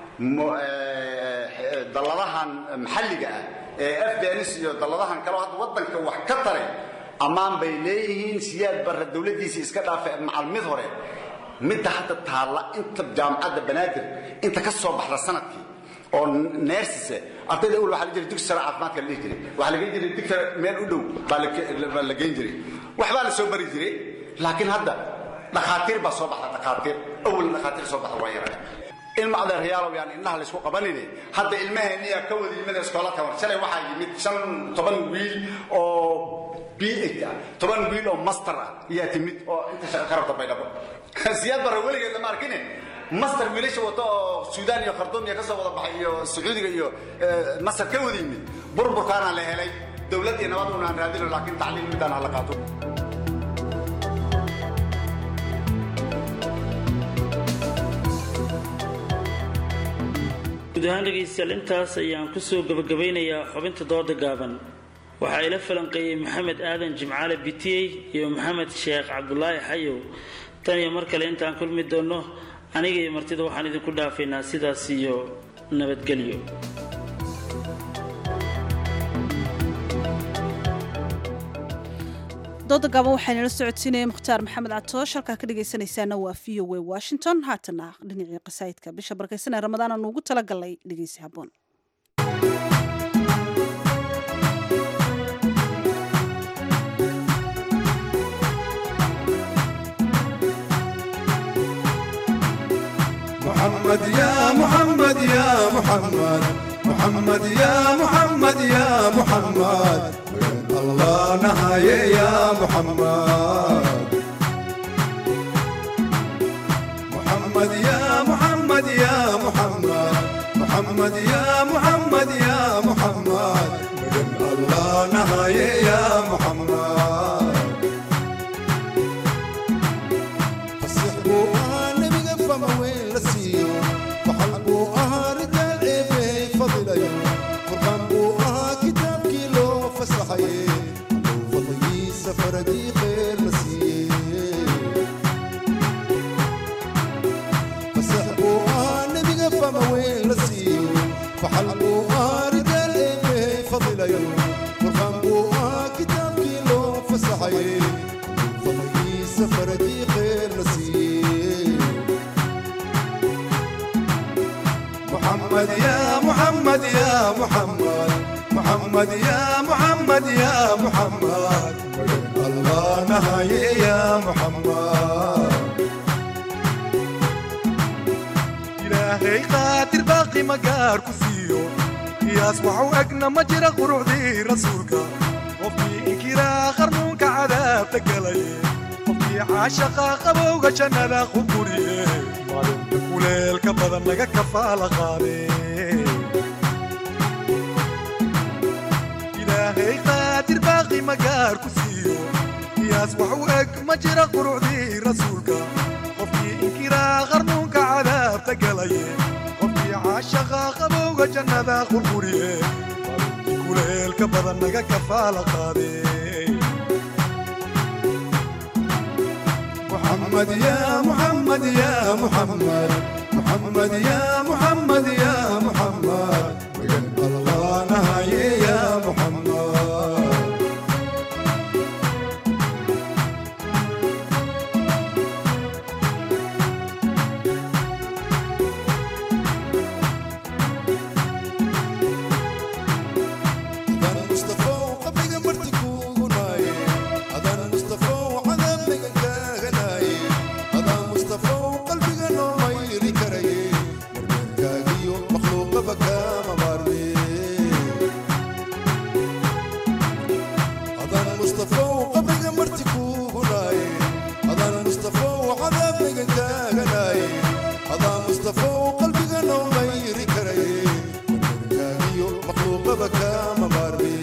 dalladahan maxalliga ah ee afganis iyo dalladahan kaleo hadda waddanka wax ka taray ammaan bay leeyihiin siyaad barre dowladdiisii iska dhaafe macal mid hore midda hadda taalla inta jaamacadda banaadir inta ka soo baxda sanadkii oo neersise ardayda awal waxaa la jiray dugsi sare caafimaadka la dhihi jiray waxaa lageyn jiray digta meel u dhow baa la geyn jiray waxbaa la soo bari jiray laakiin hadda dhakhaatiir baa soo baxda dhakhaatiir awal dhakhaatiir soo baxda waa yaraa ilma adeeryaalow yaan indhaha laysku qabanine hadda ilmaheenniyaa ka wada yimid iskoolaka war shalay waxaa yimid shan toban wiil oo b ah toban wiil oo master ah ayaa timid oo inta shaqa ka rabta baydhabo siyaad barre weligeed lama arkine master wiilasha wato oo suudaan iyo kharduum iyo ka soo wada baxay iyo sacuudiga iyo masar ka wada yimid burburkaana la helay dowlad iyo nabad unaan raadino laakiin tacliim midaan hala qaato guud ahaan dhegaystayaal intaas ayaan kusoo gabagabaynayaa xubinta dooda gaaban waxaa ila falanqeeyey maxamed aadan jimcaale bitiyey iyo maxamed sheekh cabdulaahi xayow tan iyo mar kale intaan kulmi doonno aniga iyo martida waxaan idinku dhaafaynaa sidaas iyo nabadgelyo dooda gaaban waxaynala socodsiinaya mukhtaar maxamed catoosh halkaa ka dhegaysanaysaana waa v o a washington haatana dhinacii qasaa'idka bisha barkaysan ee ramadaan aanu ugu talagalnay dhegeysi habboon محمد يا محمد يا محمد محمد يا محمد يا محمد وين الله نهاية يا محمد محمد يا محمد يا محمد محمد يا محمد يا محمد وين الله نهاية يا محمد فسحبوا أنا بقفة ما وين لسيو فحلبوا أها رجال إيه فضل يوم فرقان بو أها كتاب كيلو فسحي فضلي سفر دي خير لسيه فسحبوا أنا بقفة ما وين لسيو فحلبوا أها رجال إيه فضل يوم فرقان بو أها كتاب كيلو فسحي فضلي سفر دي خير لسيه محمد يا محمد يا محمد محمد يا محمد يا محمد الله نهاية يا محمد إلهي قاتل باقي مقار كفيو قياس وحو أقنا مجرى قروعدي رسولك وفي إنكرا خرمونك عذاب تقلي وفي عاشقا قبوغ جنة خبوري kuleelka badan laga kafaala qaade ilaahay qaadir baaqi magaar ku siiyo qiyaas wax u eg ma jira qurucdii rasuulka qofkii inkiraa qarnuunka cadaabta galaye qofkii caashaqa qabowga jannada qurquriye kuleelka badan laga kafaala qaade محمد يا محمد يا محمد محمد يا محمد يا محمد وين الله نهاية يا محمد أذان مصطفى وقبل مرتك وناي أذان مصطفى وعذاب غناي أذان مصطفى وقلبي غنو ما يري كري كاغيو مخلوق بكا مباربي أذان مصطفى وقبل مرتك وناي أذان مصطفى وعذاب غناي أذان مصطفى وقلبي غنو ما يري كري كاغيو مخلوق بكا مباربي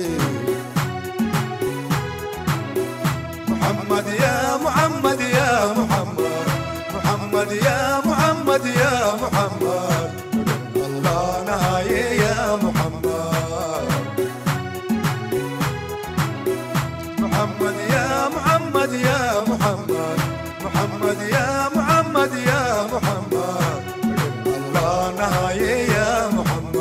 محمد يا محمد يا محمد محمد يا محمد يا محمد الله نهاية يا محمد محمد يا محمد يا محمد محمد يا محمد يا محمد الله نهاية يا محمد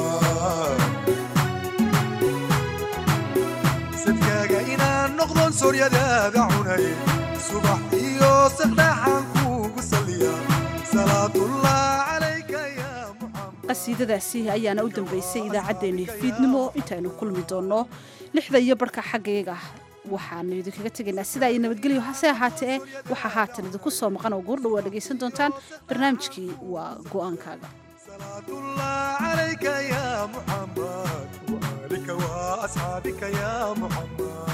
sadkaaga inaan noqdon sooryadaada cunay subax iyo saqdhaxaan kuugu saliya salaatullah calayka ya qasiidadaasi ayaana u dambaysay idaacaddeenni fiidnimo intaynu kulmi doonno lixda iyo barhka xaggayga waxaanu idinkaga tegaynaa sidaa iyo nabadgelyo hase ahaatee waxaa haatan idinku soo maqan oo goordhow waa dhegaysan doontaan barnaamijkii waa go'aankaaga عليك يا محمد وآلك وأصحابك يا محمد